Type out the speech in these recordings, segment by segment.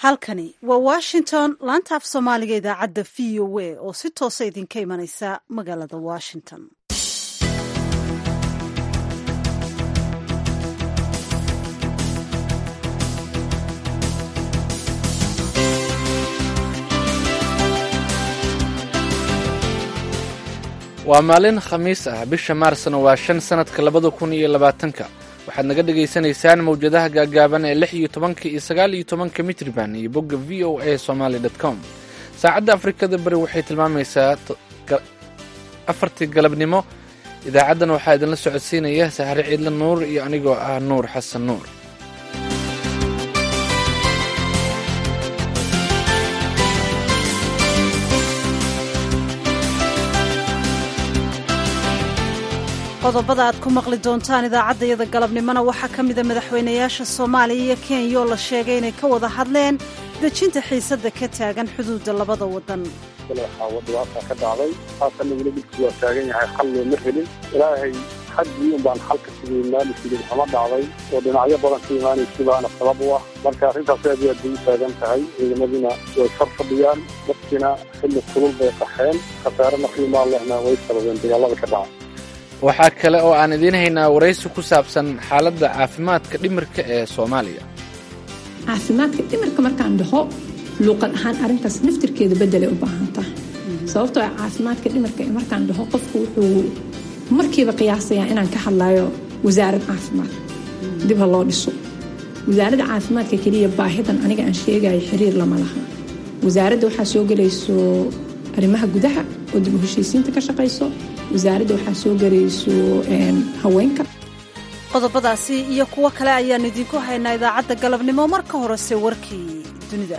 halkani waa washington laanta af soomaaliga idaacadda v o a oo si toosa idinka imanaysa magaalada washington waa maalin khamiis ah bisha maarsna waa shan sannadka labada kun iyo labaatanka waxaad naga dhagaysanaysaan mawjadaha gaagaaban ee lix iyo tobanka iyo sagaal iyo tobanka mitriban iyo bogga v o a somaly dt com saacadda afrikada bari waxay tilmaamaysaa afartii galabnimo idaacaddan waxaa idinla socodsiinaya sahre ciidle nuur iyo anigoo ah nuur xasan nuur qodobada aad ku maqli doontaan idaacaddayada galabnimona waxaa ka mida madaxweynayaasha soomaaliya iyo kenya oo la sheegay inay ka wada hadleen dejinta xiisadda ka taagan xuduudda labada waddan waxaa dhibaata ka dhacday haatanna weli dhulkii waa taagan yahay xal looma helin ilaahay xaggii un baan xalka sidii maalinkiidin xama dhacday oo dhinacyo badan ka imaanaysa baana sabab u ah marka arrintaas aad iyo aad bay u taagan tahay ciidamadina way far fadhiyaan dadkiina xilli kulul bay qaxeen khasaare naqiimaa lehna way sababeen dagaalada ka dhaca waxaa kale oo aan idiin haynaa waraysi ku saabsan xaaladda caafimaadka dhimirka ee soomaaliya caafimaadka dhimirka markaan dhaho luuqad ahaan arrintaas naftirkeeda beddelay u baahantaa sababtoo ah caafimaadka dhimirka ee markaan dhaho qofku wuxuu markiiba qiyaasayaa inaan ka hadlayo wasaarad caafimaad dib ha loo dhiso wasaaradda caafimaadka keliya baahidan aniga aan sheegayo xiriir lama laha wasaaradda waxaa soo gelayso arrimaha gudaha oo dib u heshiisiinta ka shaqayso wasaaradda waxaa soo gelayso haweenka qodobadaasi iyo kuwo kale ayaannu idinku haynaa idaacadda galabnimo marka horese warkii dunida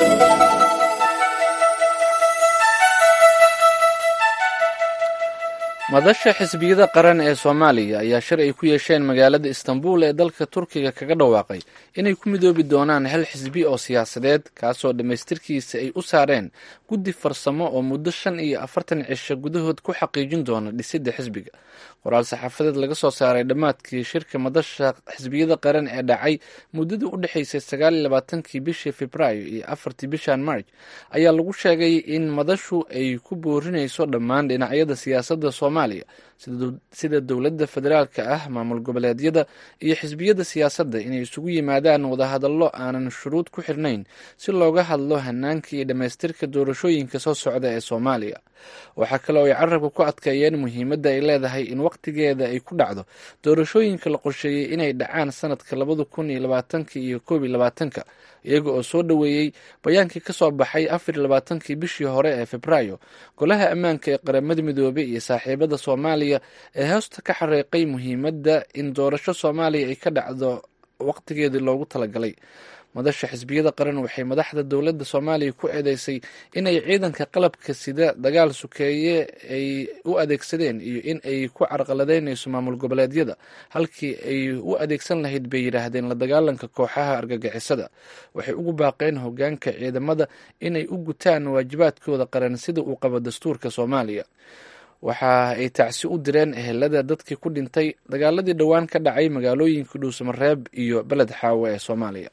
madasha xisbiyada qaran ee soomaaliya ayaa shir ay ku yeesheen magaalada istanbul ee dalka turkiga kaga dhawaaqay inay ku midoobi doonaan hal xisbi oo siyaasadeed kaasoo dhammaystirkiisa ay u saareen guddi farsamo oo muddo shan iyo afartan cisho gudahood ku xaqiijin doona dhisidda xisbiga qoraal saxaafadeed laga soo saaray dhammaadkii shirka madasha xisbiyada qaran ee dhacay muddadii u dhexaysay sagaal iyo labaatankii bishii februaayo iyo afartii bishan marj ayaa lagu sheegay in madashu ay ku boorinayso dhammaan dhinacyada siyaasadda soomaaliya sida dowladda federaalka ah maamul goboleedyada iyo xisbiyada siyaasadda inay isugu yimaadaan wadahadallo aanan shuruud ku xirnayn si looga hadlo hanaanka iyo dhammaystirka doorashooyinka soo socda ee soomaaliya waxaa kale oo ay carabka ku adkeeyeen muhiimadda ay leedahay in wakhtigeeda ay ku dhacdo doorashooyinka la qorsheeyey inay dhacaan sanadka labada kun iyo labaatanka iyo koob iyo labaatanka iyaga oo soo dhoweeyey bayaankii ka soo baxay afar iyo labaatankii bishii hore ee febraayo golaha ammaanka ee qaramada midoobey iyo saaxiibada soomaaliya ee hoosta ka xareeqay muhiimadda in doorasho soomaaliya ay ka dhacdo waqtigeedii loogu talagalay madasha xisbiyada qaran waxay madaxda dowladda soomaaliya ku eedeysay inay ciidanka qalabka sida dagaal sukeeye ay u adeegsadeen iyo in ay ku carqaladeynayso maamul goboleedyada halkii ay u adeegsan lahayd bay yidhaahdeen la dagaalanka kooxaha argagixisada waxay ugu baaqeen hogaanka ciidamada inay u gutaan waajibaadkooda qaran sida uu qabo dastuurka soomaaliya waxa ay tacsi u direen ehelada dadkii ku dhintay dagaaladii dhowaan ka dhacay magaalooyinka dhuusamareeb iyo beled xaawo ee soomaaliya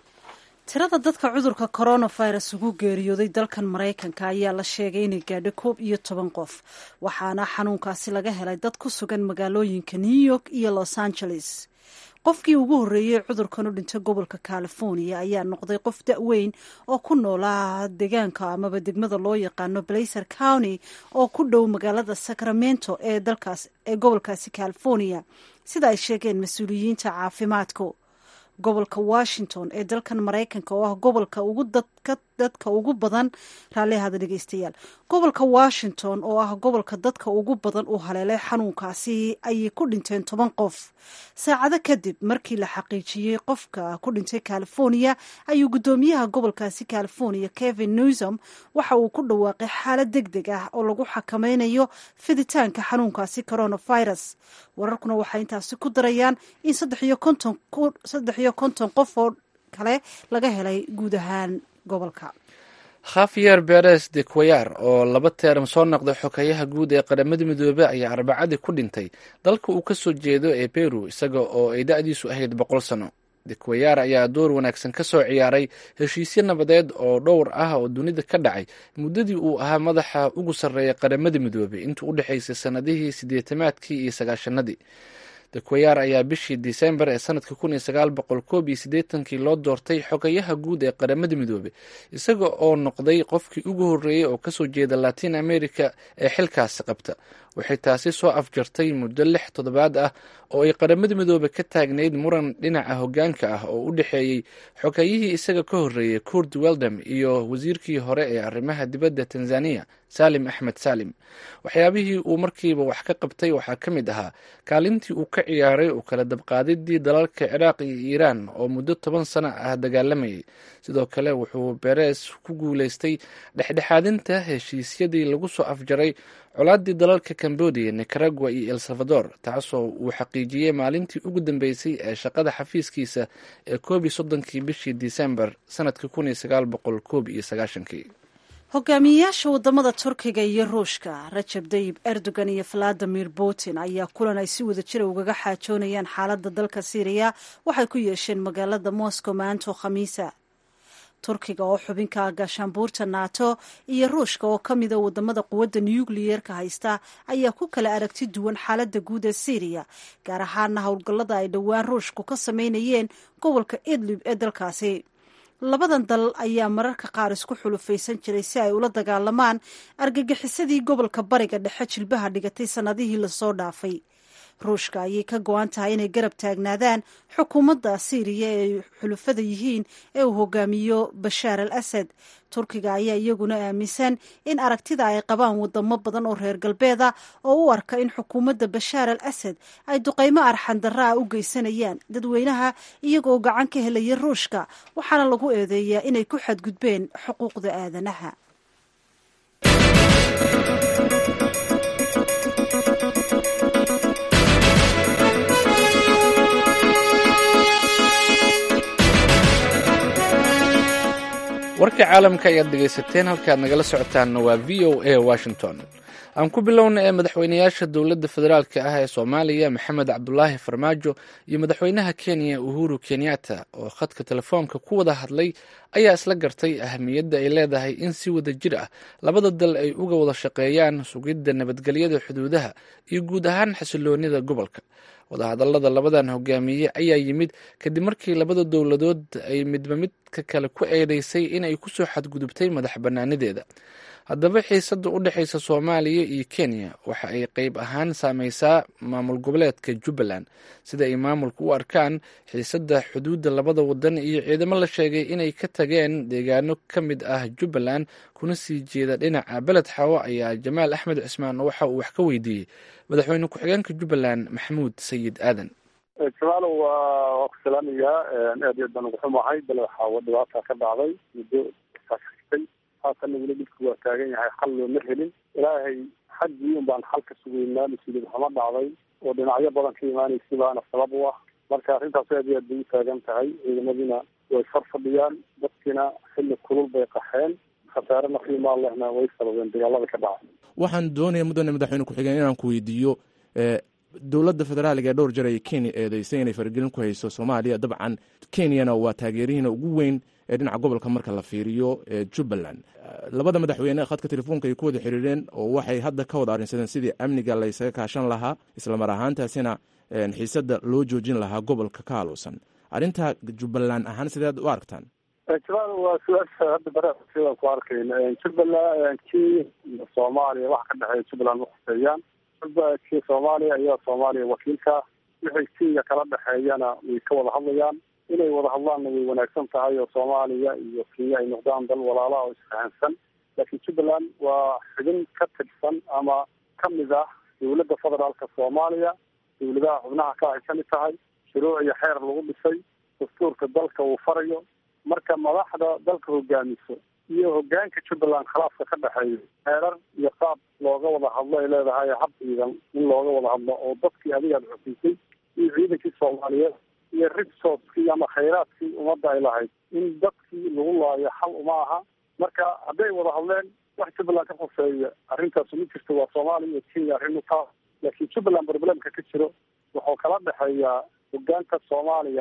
tirada dadka cudurka coronavirus ugu geeriyooday dalkan maraykanka ayaa la sheegay inay gaadho koob iyo toban qof waxaana xanuunkaasi laga helay dad ku sugan magaalooyinka new york iyo los angeles qofkii ugu horreeyey cudurkan u dhintay gobolka california ayaa noqday qof da-weyn oo ku noolaa deegaanka amaba degmada loo yaqaano blazer county oo ku dhow magaalada sacramento ee dalkaas ee gobolkaasi california sida ay sheegeen mas-uuliyiinta caafimaadka gobolka washington ee dalkan maraykanka oo ah gobolka ugu dadka ugu badan raallihada dhegeystayaal gobolka washington oo ah gobolka dadka ugu badan uu haleelay xanuunkaasi ayay ku dhinteen toban qof saacado kadib markii la xaqiijiyey qofka ku dhintay california ayuu guddoomiyaha gobolkaasi california kevin newsom waxa uu ku dhawaaqay xaalad deg deg ah oo lagu xakameynayo fiditaanka xanuunkaasi coronavirus wararkuna waxay intaasi ku darayaan in saddex iyo konton qof oo kale laga helay guud ahaan gobolka khafiyer beres de quayar oo laba teeram soo noqday xokeyaha guud ee qaramada midoobey ayaa arbacadii ku dhintay dalka uu ka soo jeedo ee peru isaga oo ay da-diisu ahayd boqol sano dekwayaar ayaa door wanaagsan ka soo ciyaaray heshiisyo nabadeed oo dhowr ah oo dunida ka dhacay muddadii uu ahaa madaxa ugu sarreeya qaramada midoobay intuu u dhexaysay sannadihii siddeetamaadkii iyo sagaashanadii dekwayaar ayaa bishii disembar ee sanadka kun iyo sagaal boqol koob iyo siddeetankii loo doortay xogayaha guud ee qaramada midoobey isaga oo noqday qofkii ugu horreeyey oo kasoo jeeda latin america ee xilkaasi qabta waxay taasi soo afjartay muddo lix toddobaad ah oo ay qaramada midoobe ka taagnayd muran dhinaca hoggaanka ah oo u dhexeeyey xogayihii isaga ka horreeyey kurd weldam iyo wasiirkii hore ee arrimaha dibadda tanzaniya salim axmed salim waxyaabihii uu markiiba wax ka qabtay waxaa ka mid ahaa kaalintii uu ka ciyaaray u kala dabqaadidii dalalka ciraaq iyo iiraan oo muddo toban sano ah dagaalamayay sidoo kale wuxuu beres ku guuleystay dhexdhexaadinta heshiisyadii lagu soo afjaray colaadii dalalka cambodia nicaragua iyo el salvador taasoo uu xaqiijiyey maalintii ugu dambeysay ee shaqada xafiiskiisa ee koob iyo soddonkii bishii disembar sanadka kun iyo sagaal boqol koob iyo sagaashankii hogaamiyeyaasha wadamada turkiga iyo ruushka rajab dayib erdogan iyo valadimir putin ayaa kulan ay si wada jira ugaga xaajoonayaan xaaladda dalka syriya waxay ku yeesheen magaalada moscow maanto khamiisa turkiga oo xubinka gaashaanbuurta nato iyo ruushka oo ka mida wadamada quwadda nukliyeerka haysta ayaa ku kala aragti duwan xaaladda guud ee syriya gaar ahaana howlgallada ay dhowaan ruushku ka sameynayeen gobolka idlib ee dalkaasi labadan dal ayaa mararka qaar isku xulufaysan jiray si ay ula dagaalamaan argagixisadii gobolka bariga dhexe jilbaha dhigatay sannadihii lasoo dhaafay ruushka ayay ka go-an tahay inay garab taagnaadaan xukuumadda syriya ee ay xulufada yihiin ee uu hogaamiyo bashaar al asad turkiga ayaa iyaguna aaminsan in aragtida ay qabaan wadamo badan oo reer galbeeda oo u arka in xukuumadda bashaar al asad ay duqaymo arxandarra ah u geysanayaan dadweynaha iyagoo gacan ka helaya ruushka waxaana lagu eedeeyaa inay ku xadgudbeen xuquuqda aadanaha warka caalamka ayaad dhegaysateen halkaad nagala socotaanna waa v o a washington aan ku bilowna ee madaxweynayaasha dowladda federaalk ah ee soomaaliya maxamed cabdulaahi farmaajo iyo madaxweynaha kenya uhuru kenyatta oo khadka telefoonka ku wada hadlay ayaa isla gartay ahamiyadda ay leedahay in si wada jir ah labada dal ay uga wada shaqeeyaan sugidda nabadgelyada xuduudaha iyo guud ahaan xasiloonida gobolka wadahadallada labadan hogaamiye ayaa yimid kadib markii labada dowladood ay midba midka kale ku eedeysay inay kusoo xadgudubtay madax bannaanideeda haddaba xiisadda u dhexaysa soomaaliya iyo kenya waxa ay qeyb ahaan saameysaa maamul goboleedka jubbaland sida ay maamulku u arkaan xiisadda xuduudda labada wadan iyo ciidamo la sheegay inay ka tageen deegaano ka mid ah jubbaland kuna sii jeeda dhinaca beled xawo ayaa jamaal axmed cismaan waxa uu wax ka weydiiyey madaxweyne ku-xigeenka jubbaland maxamuud sayid aadan jamaalo waa waa ku salaamayaa aad iyo aad baan ugu xumahay bale waxaa dhibaata ka dhacday muddo saashtay haatanna weli dhibki waa taagan yahay xal looma helin ilaahay xaggii un baan xal ka sugaynaa mas-uuliyad xuma dhacday oo dhinacyo badan ka imaanaysa baana sabab u ah marka arrintaas aad iyo aad bay u taagan tahay ciidamadiina way far fadhiyaan dadkiina xilli kulul bay qaxeen khasaare nafiimaa lehna way sababeen dagaalada ka dhacay waxaan doonaya mudane madaxweyne ku-xigeen inaan ku weydiiyo dowladda federaaliga ee dhowr jar ay kenya eedeysay inay faragelin ku hayso soomaaliya dabcan kenyana waa taageerihiina ugu weyn ee dhinaca gobolka marka la fiiriyo ee jubbaland labada madaxweyne khadka telefoonka ay ku wada xiriireen oo waxay hadda ka wada arrinsadeen sidii amniga laysaga kaashan lahaa islamar ahaantaasina xiisadda loo joojin lahaa gobolka ka haluusan arrinta jubbaland ahaan sideed u aragtaan jamaal waa su-aasha hadda barasidaan ku arkayna jubbaland kii soomaaliya waxa ka dhexeeya jubbaland ma khuseeyaan kii soomaaliya ayaa soomaaliya wakiilka wixii kenya kala dhexeeyana way ka wada hadlayaan inay wada hadlaanna way wanaagsan tahay oo soomaaliya iyo kenya ay noqdaan dal walaalaha oo isfahansan laakiin jubbaland waa xubin ka tirsan ama kamid ah dowladda federaalka soomaaliya dowladaha xubnaha ka ay kamid tahay shuruuc iyo xeer lagu dhisay dastuurka dalka uu farayo marka madaxda dalka hogaamiso iyo hogaanka jubbaland khilaafka ka dhexeeyo xeerar iyo qaab looga wada hadlo ay leedahay hab ciidan in looga wada hadlo oo dadkii adigaad xusiisay iyo ciidankii soomaaliyeed iyo resourcekii ama khayraadkii ummadda ay lahayd in dadkii lagu laayo xal uma aha marka hadday wada hadleen wax jubbaland ka khuseeya arrintaasu ma jirto waa soomaaliya iyo kenya arrin taa laakiin jubbaland problemka ka jiro wuxuu kala dhexeeyaa hogaanka soomaaliya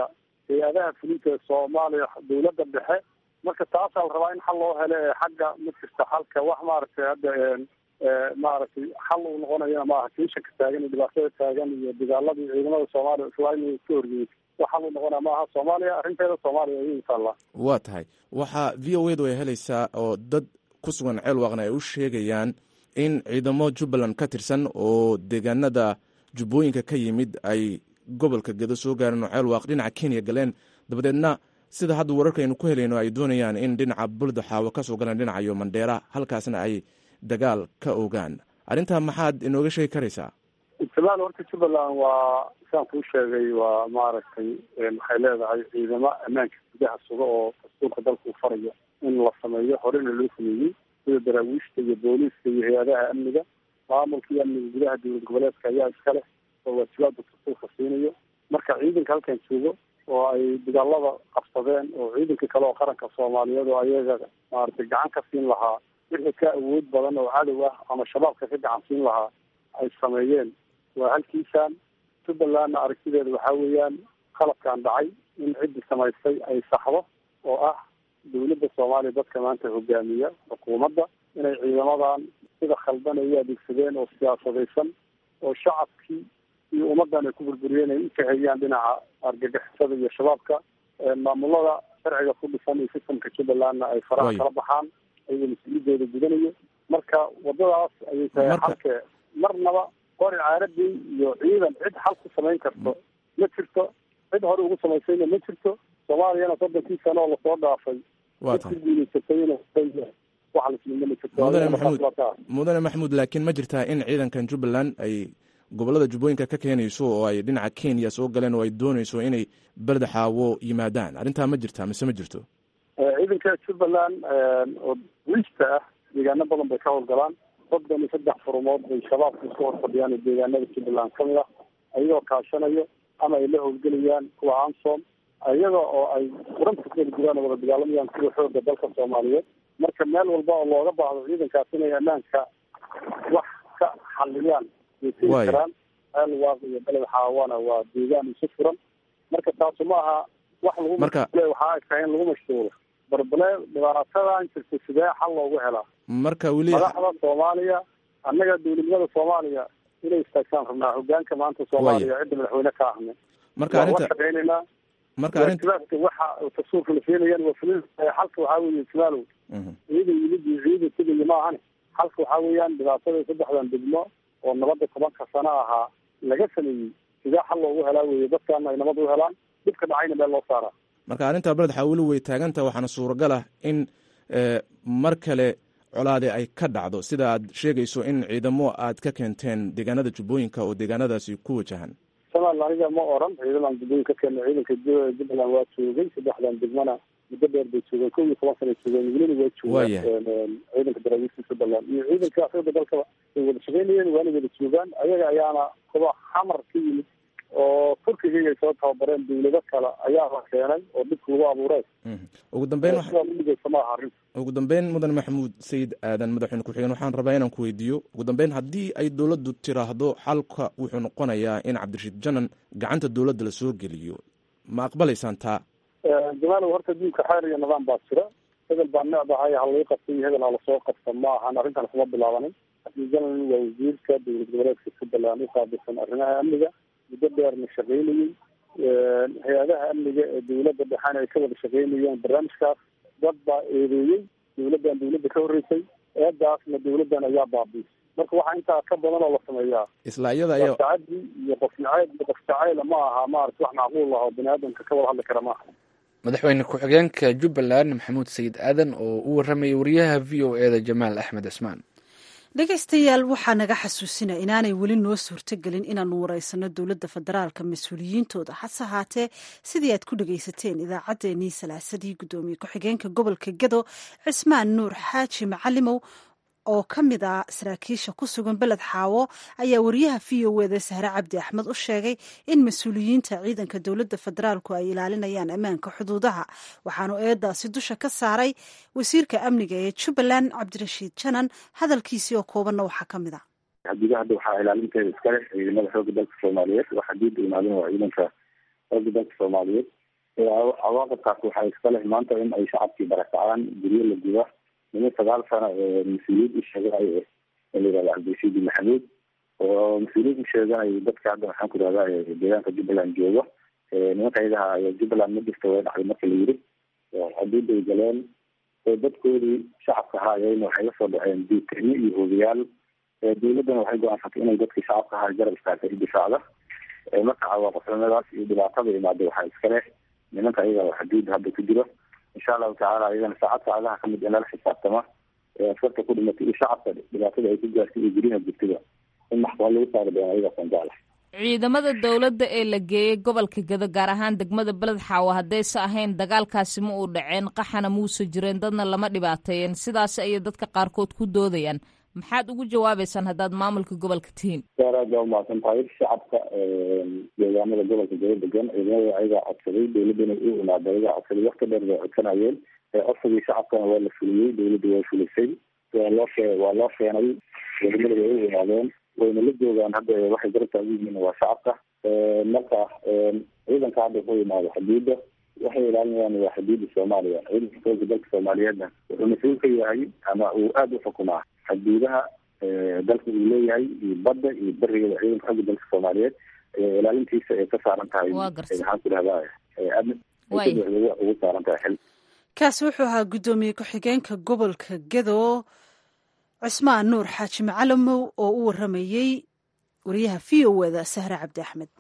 hay-adaha fulinta soomaaliya dawladda dhexe marka taasaa la rabaa in xal loo helo ee xagga ma jirta xalka wax maaragtay hadda maaragtay xal uu noqonayana maaha tiishanka taagan iyo dhibaatada taagan iyo dagaaladii ciidamada soomaaliya islaamiga ka horgeeyay wax xal uu noqonaya maaha soomaaliya arrinteeda soomaaliya ayay taallaa waa tahay waxaa v o edu ay helaysaa oo dad ku sugan ceelwaaqna ay u sheegayaan in ciidamo jubbaland ka tirsan oo deegaanada jubbooyinka ka yimid ay gobolka gedo soo gaareen oo ceelwaaq dhinaca kenya galeen dabadeedna sida hadda wararkaynu ku helayno ay doonayaan in dhinaca bulda xaawo kasoo galaan dhinacayo mandheera halkaasna ay dagaal ka ogaan arrintaa maxaad inooga sheegi karaysaa jamaal horta jubbaland waa saan kuu sheegay waa maaragtay waxay leedahay ciidamo ammaanka gudaha suga oo dastuurka dalka uu farayo in la sameeyo horena loo sameeyey sida daraawiishta iyo booliiska iyo hay-adaha amniga maamulka iyo amniga gudaha dowlad goboleedka ayaa iska leh oo waajibaadka dastuurka siinayo marka ciidanka halkan joogo oo ay dagaalada qabsadeen oo ciidanka kale oo qaranka soomaaliyeed oo ayaga maaragtay gacan ka siin lahaa wixii ka awood badan oo cadow ah ama shabaabka ka gacan siin lahaa ay sameeyeen waa halkiisaan jubbalandna aragtideeda waxaa weeyaan qalabkan dhacay in ciddii samaystay ay saxdo oo ah dawladda soomaaliya dadka maanta hogaamiya xukuumadda inay ciidamadan sida khaldan ay u adeegsadeen oo siyaasadaysan oo shacabkii iyo ummaddan ay ku burburiyeen ay u kahayaan dhinaca argagixisada iyo shabaabka maamulada sharciga ku dhisan iyo sistamka jubbalandna ay faraha kala baxaan ayagoo mas-uuliyadooda gudanayo marka wadadaas ayay tahay xalke marnaba qori caaradii iyo ciidan cid xal ku samayn karto ma jirto cid hore ugu samaysayna ma jirto soomaaliyana soddonkii sano oo lasoo dhaafay waa tahay guulaysatay wax lasmina ma jirto mudane maxamuud mudane maxamuud laakiin ma jirtaa in ciidankan jubbaland ay gobolada jubbooyinka ka keenayso oo ay dhinaca kenya soo galeen oo ay doonayso inay belda xaawo yimaadaan arrintaa ma jirtaa mise ma jirto ciidanka jubbaland oo wiista ah deegaano badan bay ka howlgalaan soddon iyo saddex furumood bay shabaabka isku hor fadhiyaan oo deegaanada jubbaland kamid ah ayagoo kaashanayo ama ay la howlgelayaan kuwa ansom iyaga oo ay furanta keli jiraan oo wada dagaalamayaan kuwa xooga dalka soomaaliyeed marka meel walba oo looga baahdo ciidankaas inay ammaanka wax ka xaliyaan way tegi karaan ceel waaq iyo beled xaawana waa deegaan isu furan marka taasu ma aha wax lagu Marka- waxaa ay tahay in lagu mashquulo barbale dhibaatadan jirta sidee xal loogu helaa marka weli madaxda soomaaliya annaga dowladnimada soomaaliya inay istaagtaan rabnaa hogaanka maanta soomaaliya cidda madaxweyne ka ahne marka waa la arrinta shaqeynaynaa marka arrinta waajibaadka waxa tasuurka la siinayaan waa fulin xalka waxaa weeye jamaalow Mhm. ciidan yimid iyo ciidan tegaya ma ahane xalka waxaa weeyaan dhibaatada saddexdan degmo oo nabadda tobanka sano ahaa laga sameeyey sidee xal loogu helaa weeye dadkaana ay nabad u helaan dhibka dhacayna meel loo saaraa marka arrinta beled xaa weli way taaganta waxaana suuragal ah in eh, mar kale colaade ay ka dhacdo sida aad sheegayso in ciidamo aad ka keenteen deegaanada jubbooyinka oo deegaanadaasi ku wajahan somaliland aniga ma oran ciidadan guddooyin ka keena ciidanka Ju- jubbaland waa joogay saddexdan degmana muddo dheer bay joogeen kow iyo toban sana joogeen welina waa Waayahay. joogaan ciidanka daraawiishta jubbaland iyo ciidanka xooga dalkaba way wada shaqeynayeen waana wada joogaan ayaga ayaana kuwa xamar ka yimid oo turkiga ay soo tababareen dawlado kale ayaa la keenay oo dhibka lagu abuuray Mhm. ugu dambeyn wax- sidaa uligeysa ma aha arrinta ugu dambeyn mudan maxamuud sayid aadan madaxweyne ku-xigeen waxaan rabaa inaan ku weydiiyo ugu dambeyn haddii ay dowladdu tiraahdo xalka wuxuu noqonayaa in cabdirashiid janan gacanta dowladda la soo geliyo ma aqbalaysaan taa jamaalow horta diinka xeer iyo nidaam baa jira hebel baa necdahay ha laga qabta iyo hebel ha lasoo qabta ma ahan arrintan kuma bilaabanin janan waa wasiirka dowlad goboleedka jubbaland u qaabilsan arrimaha amniga muddo dheerna shaqeynayey hay-adaha amniga ee dowladda dhexena ay ka wada shaqeynayeen barnaamijkaas dad baa eedeeyey dowladdan dowladda ka horreysay eedaasna dowladdan ayaa baabiisay marka waxaa intaa ka badan oo la sameeyaa isla iyada ayaa tacadi iyo qof nacayb iyo qof jacayla ma aha maarata wax macquul ah oo bani aadamka ka wada hadli kara maaha madaxweyne ku-xigeenka jubbaland maxamuud sayid aadan oo u waramayay wariyaha v o e da jamaal axmed cismaan dhegaystayaal waxaa naga xasuusina inaanay weli noo suurtogelin inaanu waraysano dowladda federaalka mas-uuliyiintooda hase ahaatee sidii aad ku dhegaysateen idaacaddeenii salaasadii guddoomiye ku-xigeenka gobolka gedo cismaan nuur xaaji macalimow oo ka mid ah saraakiisha ku sugan beled xaawo ayaa wariyaha v o eda sahre cabdi axmed u sheegay in mas-uuliyiinta ciidanka dowladda federaalku ay ilaalinayaan ammaanka xuduudaha waxaanu eedaasi dusha ka saaray wasiirka amniga ee jubbaland cabdirashiid janan hadalkiisii oo koobanna waxaa ka mid a xadiga hadda waxaa ilaalinteeda iskale ciidamada xooga dalka soomaaliyeed waxaa diida imaalin waa ciidanka xooga dalka soomaaliyeed cawaaqibkaas waxaa iska leh maanta in ay shacabkii barakacaan guryo la guba niman sagaal sano mas-uuliyad u sheeganayo la yihahda cabdirashiidi maxamuud oo mas-uuliyad u sheeganayo dadka hadda maxaan ku ihahda deegaanka jubbaland jooga nimanka ayadaha jubbaland ma jirta way dhacday marka la yiri xuduuday galeen dadkoodii shacabka ahaayeen waxay la soo dhaceen duukeryo iyo hoogayaal dawladdana waxay go-aansatay inay dadkii shacabka ahaa garab istaagtay difaacda marka cawaaqibnimadaas iyo dhibaatada imaada waxaa iska leh nimanka ayaga xuduudda hadda ku jiro insha allahu tacala ayagana saacad saacadaha kamid in lala xisaabtama askarta ku dhimatay iyo shacabka dhibaatada ay ku gaartay iyo guryaha jirtada in maxkamad lagu saari doona ayagaasaan jeclahay ciidamada dowladda ee la geeyey gobolka gedo gaar ahaan degmada beled xaawo haddayse ahayn dagaalkaasi ma uu dhaceen qaxana muuse jireen dadna lama dhibaateeyeen sidaas ayay dadka qaarkood ku doodayaan maxaad ugu jawaabeysaan haddaad maamulka gobolka tihiin saar aad baa umahadsan tahay shacabka deegaanada gobolka gedo degan ciidamada ayagaa codsaday dawladdana u imaada ayagaa codsaday wakti dheer bay codsanayeen codsigii shacabkana waa la fuliyey dawladda waa fulisay waa loo shee waa loo keenay ciidamada way u imaadeen wayna la joogaan hadda waxay garabtaa ugu yihiin waa shacabka marka ciidanka hadda wuxuu imaado xuduudda waxay ilaalinayaan waa xuduudda soomaaliya ciidanka xoogga dalka soomaaliyeedna wuxuu mas-uul ka yahay ama uu aada u xukumaa xuduudaha dalka uu leeyahay iyo badda iyo berigeeda ciidanka xoogga dalka soomaaliyeed ilaalintiisa ay ka saaran tahay maxaan ku dhahdaa ugu saaran tahay xil kaasi wuxuu ahaa guddoomiye ku-xigeenka gobolka gedo cismaan nuur xaaji macalamow oo u waramayey wariyaha v o eda sahre cabdi axmed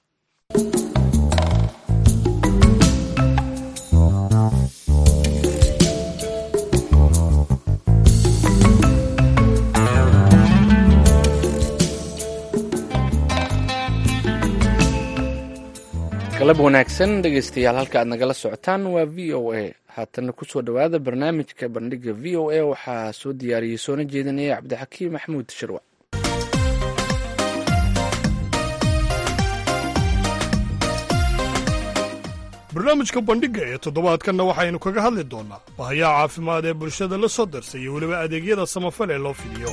galab wanaagsan dhegeystayaal halka aad nagala socotaan waa v o a haatana kusoo dhowaada barnaamijka bandhiga v o a waxaa soo diyaariyey soona jeedinaya cabdixakiim maxamuud shirwac barnaamijka bandhigga ee toddobaadkanna waxaynu kaga hadli doonnaa bahayaha caafimaad ee bulshada la soo darsay iyo weliba adeegyada samafal ee loo fidiyo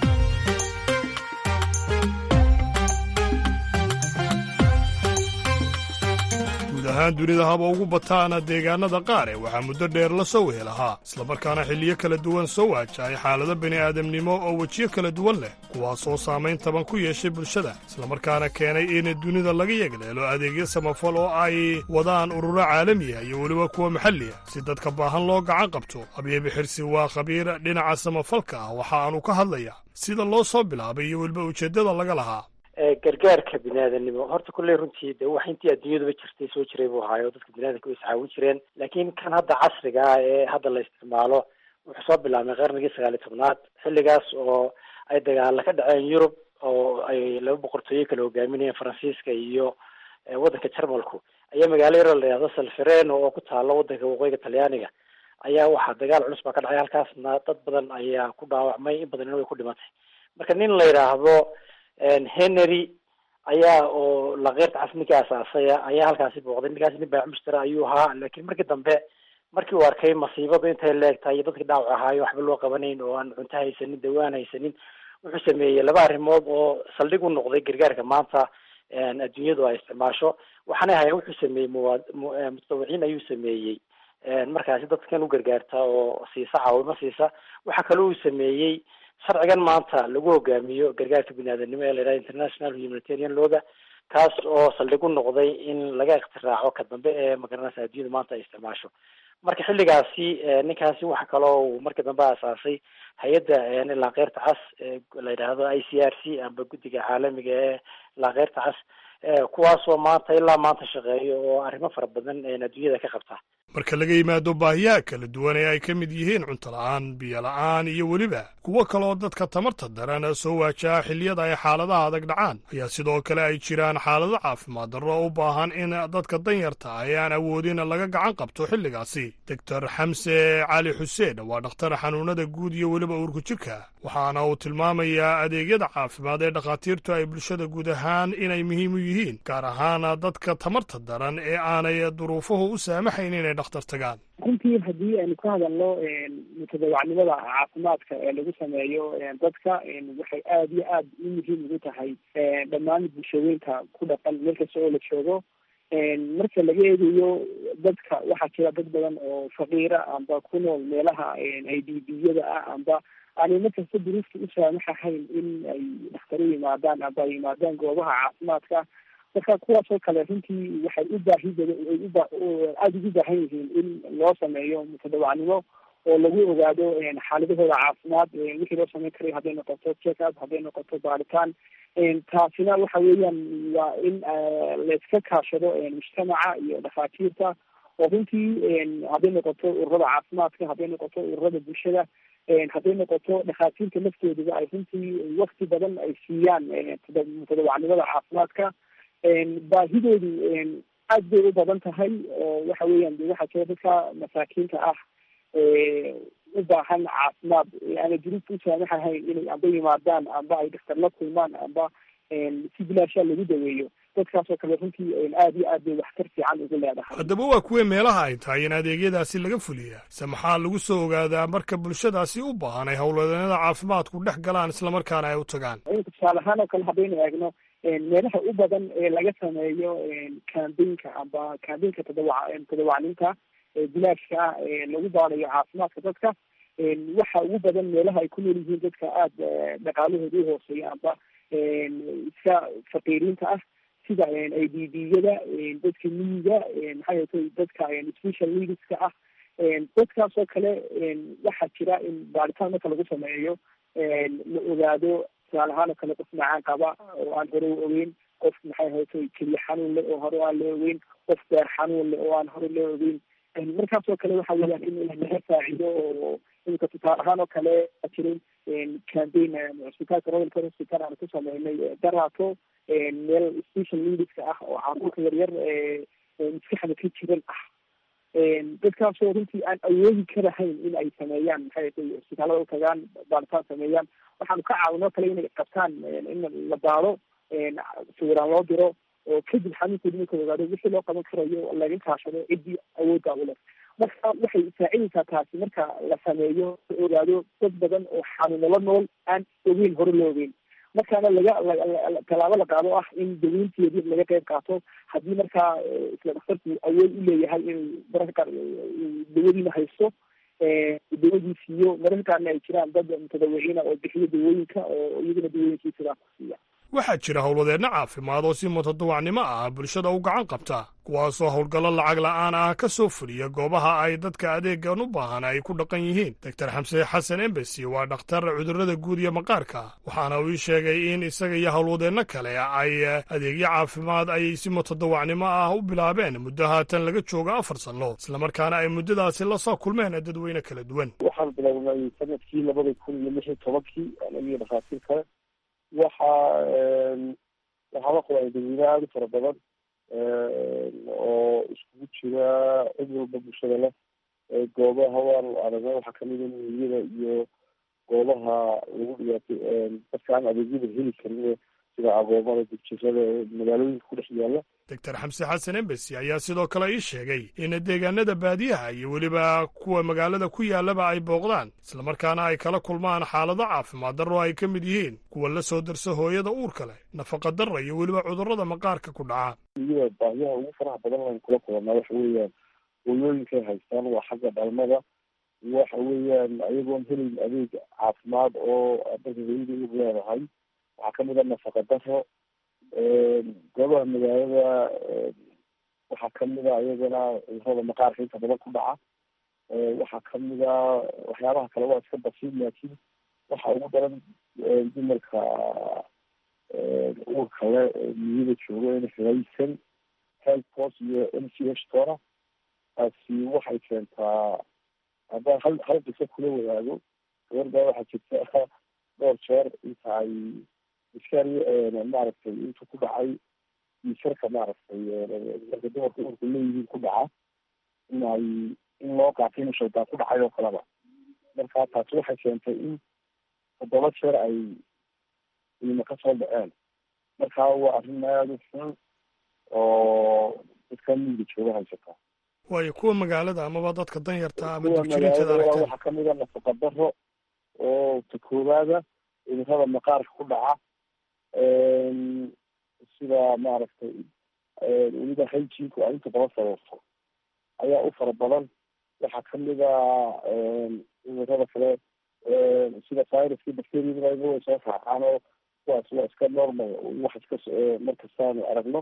guud ahaan dunida haba ugu bataana deegaanada qaar ee waxaa muddo dheer la soo wehelahaa islamarkaana xilliyo kala duwan soo waajahay xaalado bini'aadamnimo oo wejiyo kala duwan leh kuwaasoo saamayn taban ku yeeshay bulshada islamarkaana keenay in dunida laga yegleelo adeegyo samafal oo ay wadaan ururo caalamiya iyo weliba kuwa maxalliya si dadka baahan loo gacan qabto abiibi xirsi waa khabiir dhinaca samafalka ah waxa aanu ka hadlaya sida loo soo bilaabay iyo weliba ujeeddada laga lahaa gargaarka biniaadanimo horta kulley runtii de wax intii adduunyaduba jirtay soo jiray buu ahaayo dadka biniadanka way iscaawin jireen laakiin kan hadda casriga ah ee hadda la isticmaalo wuxuu soo bilaabmay qarnigii sagaal iyo tobnaad xilligaas oo ay dagaala ka dhaceen yurub oo ay laba boqortooyo kala hogaaminayeen faransiiska iyo waddanka jarmalku ayaa magaalo yaroo la yihahdo salfereno oo ku taalo waddanka waqooyiga talyaaniga ayaa waxaa dagaal culus baa ka dhacay halkaasna dad badan ayaa ku dhaawacmay in badanina way ku dhimatay marka nin la yidhaahdo henry ayaa oo lakeyrta cas ninkii asaasaya ayaa halkaasi booqday ninkaasi nin baacmustara ayuu ahaa laakiin markii dambe markii uu arkay masiibadu intay leegtahay iyo dadkii dhaawac ahaayo waxba loo qabanayn oo aan cunto haysanin dawaan haysanin wuxuu sameeyey laba arrimood oo saldhig u noqday gargaarka maanta adduunyadu ay isticmaasho waxaana ahayn wuxuu sameeyey muwa mutadawiciin ayuu sameeyey markaasi dadkan u gargaarta oo siisa caawimo siisa waxaa kaloo uu sameeyey sharcigan maanta lagu hogaamiyo gargaarka biniaadanimo ee la yidhaha international humanitarian looga kaas oo saldhig u noqday in laga iktiraaco ka dambe ee magaranaysa adduunyada maanta ay isticmaasho marka xilligaasi ninkaasi waxa kaloo uu markii dambe asaasay hay-adda laakeyrta cas la yidhaahdo i c r c amba guddiga caalamiga ee laakeyrta cas kuwaasoo maanta ilaa maanta shaqeeyo oo arrimo fara badan adduunyada ka qabta marka laga yimaado baahiyaha kala duwan ee ay ka mid yihiin cunto la-aan biyo la-aan iyo weliba kuwo kaleoo dadka tamarta daran soo waajaha xilliyada ay xaaladaha adag dhacaan ayaa sidoo kale ay jiraan xaalado caafimaad darro u baahan in dadka danyarta ah ee aan awoodin laga gacan qabto xilligaasi doctor xamse cali xuseen waa dhakhtar xanuunada guud iyo weliba uurku jirka waxaana uu tilmaamayaa adeegyada caafimaad ee dhakhaatiirtu ay bulshada guud ahaan inay muhiim u yihiin gaar ahaan dadka tamarta daran ee aanay duruufuhu u saamaxayn inay dhakhtar tagaan runtii haddii aynu ka hadalno mutadawacnimada caafimaadka ee lagu sameeyo dadka waxay aada iyo aada u muhiim ugu tahay dhammaan bulshooyinka ku dhaqan meel kasta oo la joogo marka laga eegayo dadka waxaa jira dad badan oo faqiira amba ku nool meelaha i d b yada ah amba aanay markasta duruufta u saamaxahayn in ay dhaktaro yimaadaan amba ay yimaadaan goobaha caafimaadka marka kuwaasoo kale runtii waxay u baahi bada ay uba aada ugu baahan yihiin in loo sameeyo mutadawacnimo oo lagu ogaado xaaladahooda caafimaad wixii loo sameyn karay hadday noqoto check up hadday noqoto baaritaan taasina waxa weeyaan waa in layska kaashado mujtamaca iyo dhakhaatiirta oo runtii hadday noqoto ururada caafimaadka hadday noqoto ururada bulshada hadday noqoto dhakhaatiirta laftoodaba ay runtii wakti badan ay siiyaan mutadawacnimada caafimaadka baahidoodu aad bay u badan tahay oo waxa weeyaan de waxaa jira dadka masaakiinta ah u baahan caafimaad aana duruufta u saamaxahayn inay amba yimaadaan amba ay daktar la kulmaan amba si bilaashaa lagu daweeyo dadkaasoo kale runtii aad iyo aad bay waxtar fiican ugu leedahay haddaba waa kuwee meelaha ay tahay in adeegyadaasi laga fuliyaa se maxaa lagu soo ogaadaa marka bulshadaasi u baahan ay howlwadeennada caafimaadku dhex galaan islamarkaana ay u tagaan imika tusaale ahaan oo kale haddaynu eegno meelaha u badan ee laga sameeyo cambaynka amba cambaynka tadawac tadawacninta bilaashka ah ee lagu baarayo caafimaadka dadka waxa ugu badan meelaha ay ku nool yihiin dadka aada dhaqaalahooda uhooseeya amba iska faqiiriinta ah sida i d b yada dadka miyiga maxaa yeetay dadka special needska ah dadkaasoo kale waxaa jira in baaritaan marka lagu sameeyo la ogaado tusaale ahaan oo kale qof macaan qaba oo aan hore u ogeyn qof maxay haytay keliya xanuun leh oo hore aan la ogeyn qof beer xanuun leh oo aan hore la ogeyn markaasoo kale waxa weeyaan in laga faacido oo imika tusaale ahaan oo kale jiray cambaign cusbitaalka royalka hospital aan ku sameynay daraato meel special needska ah oo caruurka yaryar maskaxda ka jiran ah dadkaasoo runtii aan awoodi karahayn in ay sameeyaan maxay cusbitaalada utagaan baaritaan sameeyaan waxaanu ka caawinoo kale inay qabtaan in la baaro sawiraan loo diro oo kadib xanuunkoodi marka ogaado wixii loo qaban karayo laga kaashado ciddii awoodda u leh marka waxay saacidaysaa taasi marka la sameeyo la ogaado dad badan oo xanuunala nool aan ogeyn hore loo ogeyn markaana laga tallaabo la qaado ah in daweynteedii laga qayb qaato haddii markaa isla dhakhtarku awood u leeyahay inuu mararka qaar dawadiina haysto dawadii siiyo mararka qaarna ay jiraan dad mutadawiciina oo bixiyo dawooyinka oo iyaguna dawooyinkii sidaa ku siiya waxaa jira howlwadeenno caafimaad oo si mutadawacnimo ah bulshada u gacan qabta kuwaasoo howlgallo lacag la'aan ah ka soo fuliya goobaha ay dadka adeegan u baahan ay ku dhaqan yihiin doctor xamse xasan embesi waa dhakhtar cudurrada guud iyo maqaarka waxaana uu ii sheegay in isaga iyo howlwadeenno kale ay adeegyo caafimaad ay si mutadawacnimo ah u bilaabeen muddo haatan laga joogo afar sanno islamarkaana ay muddadaasi la soo kulmeen dadweyne kala duwan waxaan bilownay sanadkii labada kun iyo lix iyo tobankii anagiyo dhakhaatiir kale waxaa waxaa la qabay dadweyne aada u fara badan oo iskugu jira cid walba bulshada leh goobaha waan aragna waxaa kamid a miyada iyo goobaha lagu dhigaatay dadka aan adeegyada heli karin sida agoomada dugjirada magaalooyinka ku dhex yaala doctor xamse xasan embesi ayaa sidoo kale ii sheegay in deegaanada baadiyaha iyo weliba kuwa magaalada ku yaalaba ay booqdaan islamarkaana ay kala kulmaan xaalado caafimaad darro ay ka mid yihiin kuwa la soo darsa hooyada uurka leh nafaqa darra iyo weliba cudurrada maqaarka ku dhaca iyada baahiyaha ugu faraha badan aan kula kulanaa waxa weeyaan hooyooyinkay haystaan waa xagga dhalmada waxa weeyaan ayagoon helayn adeeg caafimaad oo dalka hooyada uur leedahay waxaa kamid a nafaqa daro goobaha magaalada waxaa kamid a iyagana cudurada maqaarka inta badan ku dhaca waxaa kamid a waxyaabaha kale waa iska basiid laakiin waxa ugu daran dumarka uurka le miyada joogo in haysan health post iyo m c h toona taasi waxay keentaa haddaan hal hal qiso kula wadaago gabarbaa waxaa jirta dhowr jeer inta ay iskari maaragtay intu ku dhacay isarka maaragtay marka dumarka urku leeyihiin ku dhaca in ay in loo qaatay inu shaydaan ku dhacay oo kaleba marka taasi waxay keentay in toddoba jeer ay ilma ka soo dhaceen marka waa arrin aada u xun oo dadka miyiga jooga haysata waayo kuwa magaalada amaba dadka danyarta ama kuwa dugjirinteeda magaalada aragteen waxaa kamid a nafaqa daro oo ta koowaada cudurada maqaarka ku dhaca sida maaragtay weliba hygienku ay inta badan sababto ayaa u fara badan waxaa kamid a cudurada kale sida viruska bacteriadaba way soo raacaan oo kuwaas waa iska normal wax iska markastaanu aragno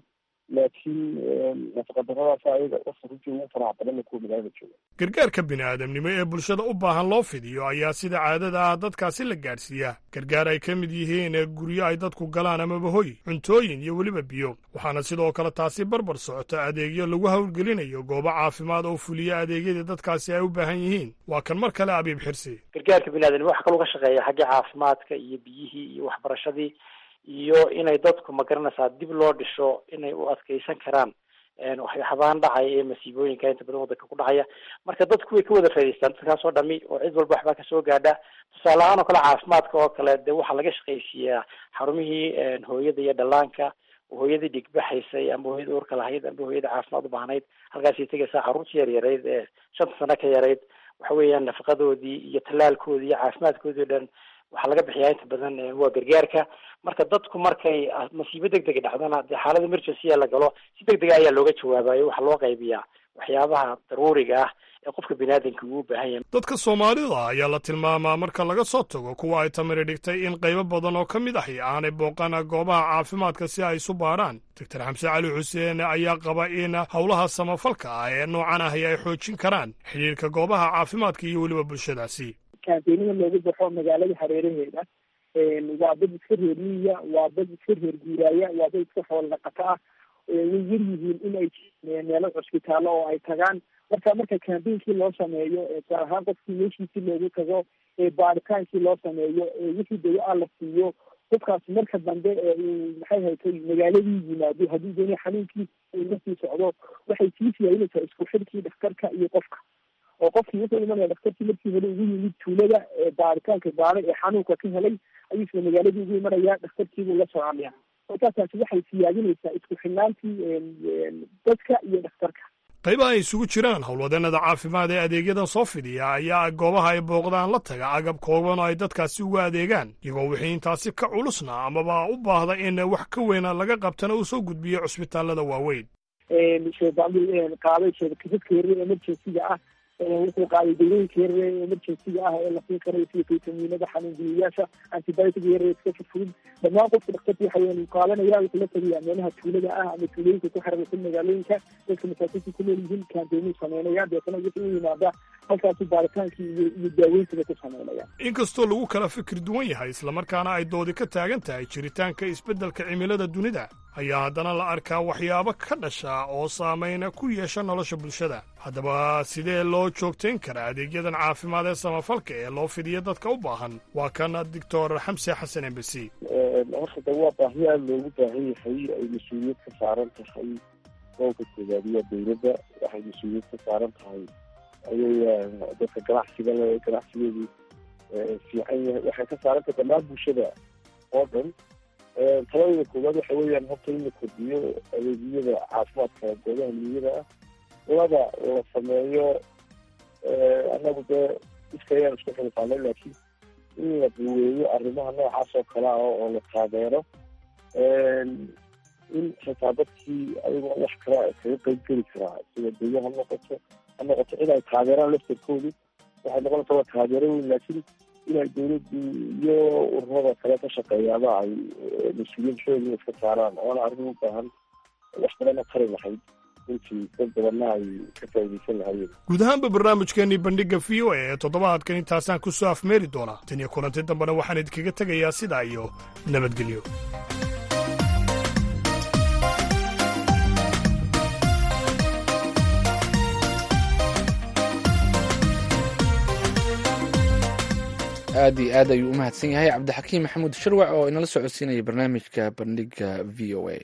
laakiin nafaqadaradaas ayaga wasa runtii ugu faraha badanna kuwa magaalada jooga gargaarka bini'aadamnimo ee bulshada u baahan loo fidiyo ayaa sida caadada ah dadkaasi la gaadhsiiyaa gargaar ay ka mid yihiin guryo ay dadku galaan amaba hoy cuntooyin iyo weliba biyo waxaana sidoo kale taasi barbar socota adeegyo lagu howlgelinayo goobo caafimaad oo fuliya adeegyadii dadkaasi ay u baahan yihiin waa kan mar kale abiib xirsi gargaarka biniaadamnimo waxa kaloo ka shaqeeya xagga caafimaadka iyo biyihii iyo waxbarashadii iyo inay dadku magaranaysaa dib loo dhisho inay u adkeysan karaan waxyaabahan dhacaya ee masiibooyinka inta badan wadanka ku dhacaya marka dadku way ka wada faa'idaystaan dadkaas oo dhami oo cid walba waxbaa kasoo gaadha tusaale ahaan oo kale caafimaadka oo kale dee waxaa laga shaqaysiiyaa xarumihii hooyada iyo dhallaanka hooyadii dhigbaxaysay amba hooyada uurka lahayd amba hooyada caafimaad u baahnayd halkaasay tegaysaa carruurtii yar yarayd ee shanta sano ka yarayd waxa weeyaan nafaqadoodii iyo tallaalkoodii iyo caafimaadkoodii o dhan waxaa laga bixiyaa inta badan waa gargaarka marka dadku markay masiibo deg dega dhacdana dee xaalada emergency la galo si deg dega ayaa looga jawaabayo waxaa loo qaybiyaa waxyaabaha daruuriga ah ee qofka biniaadanka uu u baahan yahay dadka soomaalida ayaa la tilmaamaa marka laga soo tago kuwa ay tamari dhigtay in qaybo badan oo ka mid ahi aanay booqan goobaha caafimaadka si ay isu baarhaan doctor xamse cali xuseen ayaa qaba in howlaha samafalka ah ee noocan ahi ay xoojin karaan xidhiirka goobaha caafimaadka iyo weliba bulshadaasi kaanteenada loogu baxo magaalada hareeraheeda waa dad iska reer miya waa dad iska reer guuraaya waa dad iska xool dhaqato ah way yar yihiin in ay meelo cusbitaallo oo ay tagaan marka marka kaambeynkii loo sameeyo gaar ahaan qofkii meeshiisii loogu tago baaritaankii loo sameeyo wixii dawo ah la siiyo qofkaas marka dambe uu maxay haytay magaaladii yimaado haddii dooni xanuunkiisa la sii socdo waxay sii siyaainaysaa isku xirkii dhakhtarka iyo qofka oo qofkii wuxuu imanaya dhakhtarkii markii hore ugu yimid tuulada baaritaanka baaray ee xanuunka ka helay ayuu isla magaaladii ugu imanaya dhakhtarkiibuu la soconaya markaasaasi waxay siyaadinaysaa isku xidhnaantii dadka iyo dhakhtarka qaybaha ay isugu jiraan howlwadeenada caafimaad ee adeegyadan soo fidiya ayaa goobaha ay booqdaan la taga agab kooban oo ay dadkaasi uga adeegaan iyagoo wixii intaasi ka culusna amaba u baahda in wax ka weyna laga qabtana uu soo gudbiyo cusbitaalada waaweyn qaaday sheekadadka yaryar emergencyga ah wuxuu qaaday dawooyinka yaryar emergencyga ah ee la siin karayo sida faytamiinada xanuunbiyayaasha antibiotic yaryar iska fudfudud dhammaan qofka dhakhtarka waxa weyan uu qaadanaya wuxuu la tagayaa meelaha tuulada ah ama tuulooyinka ku xiriirsan magaalooyinka dadka masaakiinta ku nool yihiin kaanteynuu sameynaya deetana wuxuu u yimaada halkaasu baaritaankii iyo iyo daaweyntiga ku sameynaya inkastoo lagu kala fikir duwan yahay islamarkaana ay doodi ka taagan tahay jiritaanka isbeddelka cimilada dunida ayaa haddana la arkaa waxyaabo ka dhasha oo saameyna ku yeesha nolosha bulshada haddaba sidee loo joogtayn karaa adeegyadan caafimaad ee samafalka ee loo fidiya dadka u baahan waa kan doctor xamse xasan embesi horta de waa baahi aada loogu baahan yahay ay mas-uuliyad ka saaran tahay gobolka koobaadiya dawladda waxay mas-uuliyad ka saaran tahay ayay dadka ganacsiga le ganacsigeedii fiican yahay waxay ka saaran tahay dhammaan bulshada oo dhan taladooda koowaad waxa weeyaan horta in la kordhiyo adeegyada caafimaadka goobaha niyada ah laba la sameeyo annagu dee iska ayaan isku xilqaanay laakiin in la duweeyo arrimaha noocaas oo kale ah oo la taageero in xitaa dadkii ayagoo wax kala kaga qeyb geli karaa sida dayo ha noqoto ha noqoto in ay taageeraan laftarkoodu waxay noqonaysaa waa taageero weyn laakiin inay dawladdu iyo ururada kale ka shaqeeyaaba ay mas-uuliyad xooga iska saaraan oona arrin u baahan wax badana tari lahayd intii dad badanna ay ka faa'iidaysan lahayeen guud ahaanba barnaamijkeenii bandhigga v o a ee toddobaadkan intaasaan ku soo afmeeri doonaa tan iyo kulanti dambena waxaan idinkaga tegayaa sidaa iyo nabadgelyo aad iyo aad ayuu u mahadsan yahay cabdixakiim maxamuud sharwac oo inala socodsiinaya barnaamijka bandhigga v o a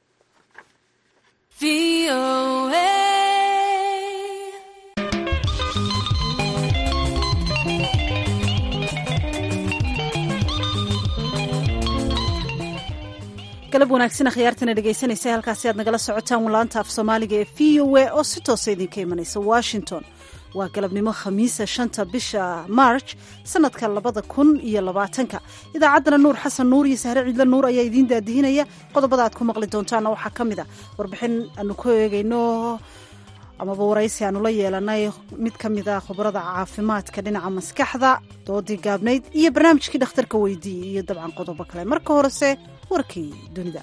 galab wanaagsan akhyaartana dhegaysanaysa halkaasi aad nagala socotaan laanta af soomaaliga ee v o a oo si toosa idinka imanaysa washington waa galabnimo khamiisa shanta bisha marj sanadka labada kun iyo labaatanka idaacaddana nuur xasan nuur iyo sahre ciidle nuur ayaa idiin daadihinaya qodobada aad ku maqli doontaana waxaa ka mid a warbixin aanu ku eegayno amaba waraysi aanu la yeelanay mid ka mid a khubarada caafimaadka dhinaca maskaxda doodii gaabnayd iyo barnaamijkii dhakhtarka weydiiyey iyo dabcan qodobo kale marka horese warkii dunida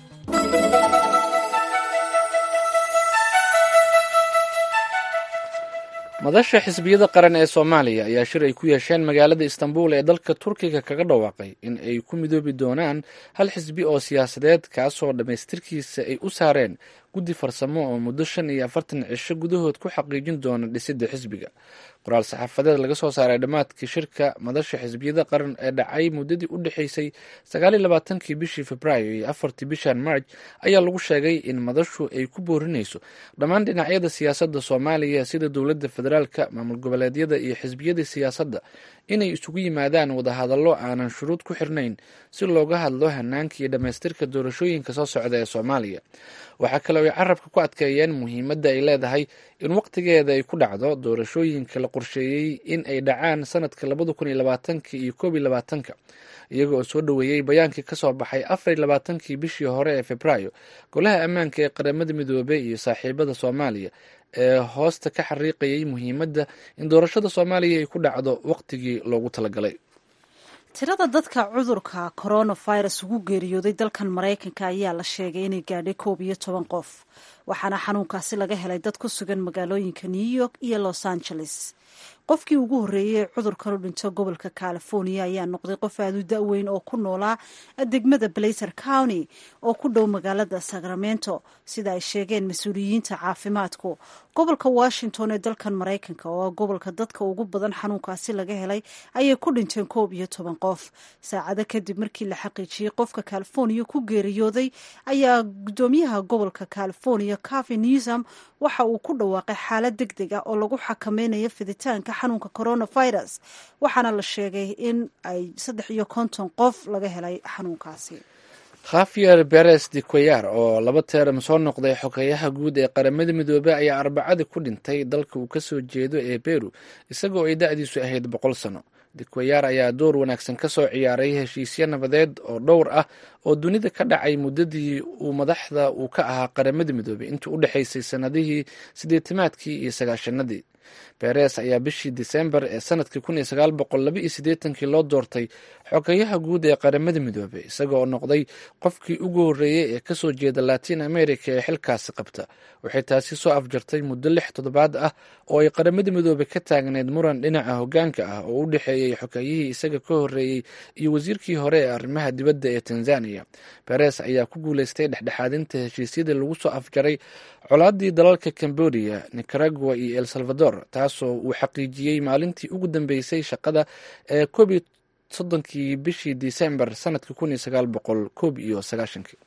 madasha xisbiyada qaran ee soomaaliya ayaa shir ay ku yeesheen magaalada istanbul ee dalka turkiga kaga dhawaaqay in ay ku midoobi doonaan hal xisbi oo siyaasadeed kaasoo dhammaystirkiisa ay u saareen guddi farsamo oo muddo shan iyo afartan cisho gudahood ku xaqiijin doona dhisidda xisbiga qoraal saxaafadeed laga soo saaray dhammaadkii shirka madasha xisbiyada qaran ee dhacay muddadii u dhexaysay sagaaliyo labaatankii bishii februaayo iyo afartii bishan marj ayaa lagu sheegay in madashu ay ku boorinayso dhammaan dhinacyada siyaasadda soomaaliya sida dowladda federaalka maamul goboleedyada iyo xisbiyada siyaasadda inay isugu yimaadaan wadahadallo aanan shuruud ku xirnayn si looga hadlo hanaanka iyo dhammaystirka doorashooyinka soo socda ee soomaaliya waxaa kale oy carabka ku adkeeyeen muhiimadda ay leedahay in waqtigeeda ay ku dhacdo doorashooyinka la qorsheeyey in ay dhacaan sanadka labada kun iyo labaatanka iyo koob iyo labaatanka iyaga oo soo dhoweeyey bayaankii kasoo baxay afar iyo labaatankii bishii hore ee februaayo golaha ammaanka ee qaramada midoobey iyo saaxiibada soomaaliya ee hoosta ka xariiqayay muhiimadda in doorashada soomaaliya ay ku dhacdo waqtigii loogu talagalay tirada dadka cudurka coronavirus ugu geeriyooday dalkan maraykanka ayaa la sheegay inay gaadhay koob iyo toban qof waxaana xanuunkaasi laga helay dad ku sugan magaalooyinka new york iyo los angeles qofkii ugu horreeyey ee cudurkan u dhinto gobolka california ayaa noqday qof aada u da-weyn oo ku noolaa degmada blazer county oo ku dhow magaalada sacramento sida ay sheegeen mas-uuliyiinta caafimaadku gobolka washington ee dalkan maraykanka oo gobolka dadka ugu badan xanuunkaasi laga helay ayay ku dhinteen koob iyo toban qof saacado kadib markii la xaqiijiyey qofka california ku geeriyooday ayaa gudoomiyaha gobolka california cavi newsom waxa uu ku dhawaaqay xaalad deg deg ah oo lagu xakameynayo fiditaanka xanuunka coronavirus waxaana la sheegay in ay saddex iyo konton qof laga helay xanuunkaasi khafier beres de queyar oo laba teeram soo noqday xogeyaha guud ee qaramada midoobey ayaa arbacadii ku dhintay dalka uu kasoo jeedo ee beru isagoo ay da-diisu ahayd boqol sano dequeyar ayaa door wanaagsan ka soo ciyaaray heshiisyo nabadeed oo dhowr ah oo dunida ka dhacay muddadii uu madaxda uu ka ahaa qaramada midoobey intii u dhexaysay sanadihii sideetimaadkii iyo sagaashanadii beres ayaa bishii disembar ee sanadkii kun iyo sagaal boqol laba iyo siddeetankii loo doortay xogeyaha guud ee qaramada midoobey isagoo noqday qofkii ugu horreeyey ee kasoo jeeda latin america ee xilkaasi qabta waxay taasi soo afjartay muddo lix toddobaad ah oo ay qaramada midoobey ka taagneyd muran dhinaca hogaanka ah oo u dhexeeyey xogeyihii isaga ka horreeyey iyo wasiirkii hore ee arrimaha dibadda ee tanzania beres ayaa ku guuleystay dhexdhexaadinta heshiisyadii lagu soo afjaray colaadii dalalka cambodia nicaragua iyo el salvador taasoo uu xaqiijiyey maalintii ugu dambeysay shaqada ee koob iyo soddonkii bishii disembar sanadkii kun iyo sagaal boqol koob iyo sagaashankii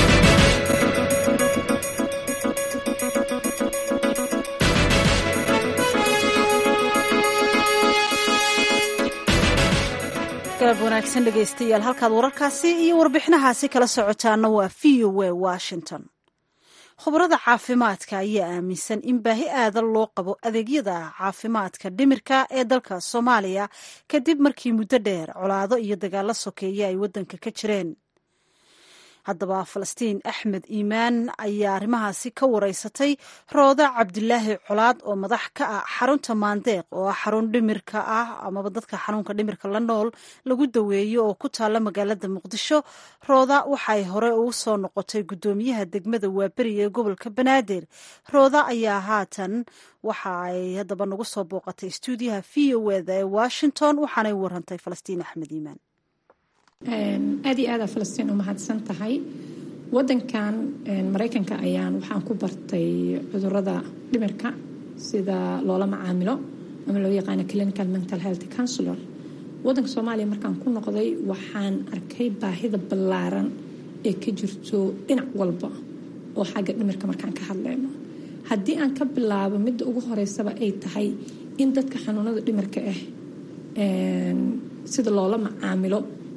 galab wanaagsan dhegaystayaal halkaad wararkaasi iyo warbixinahaasi kala socotaana waa v o a washington khubarada caafimaadka ayaa aaminsan in baahi aadan loo qabo adeegyada caafimaadka dhimirka ee dalka soomaaliya kadib markii muddo dheer colaado iyo dagaalo sokeeye ay waddanka ka jireen haddaba falastiin axmed iimaan ayaa arrimahaasi ka wareysatay rooda cabdilaahi colaad oo madax ka ah xarunta maandeeq oo ah xarun dhimirka ah amaba dadka xanuunka dhimirka la nool lagu daweeyo oo ku taalla magaalada muqdisho rooda waxay hore ugu soo noqotay guddoomiyaha degmada waaberi ee gobolka banaadir rooda ayaa haatan waxa ay haddaba nagu soo booqatay stuudiyaha v o eda ee washington waxaanay warantay falastiin axmed iimaan aad iyo aada falastiin u mahadsan tahay wadankan maraykanka ayaan waxaan ku bartay cudurada dhimirka sida loola macaamilo ama loo yaqaano clinical mental health counselor wadanka soomaaliya markaan ku noqday waxaan arkay baahida ballaaran ee ka jirto dhinac walba oo xagga dhimirka markaan ka hadleyno haddii aan ka bilaabo midda ugu horeysaba ay tahay in dadka xanuunada dhimirka ah sida loola macaamilo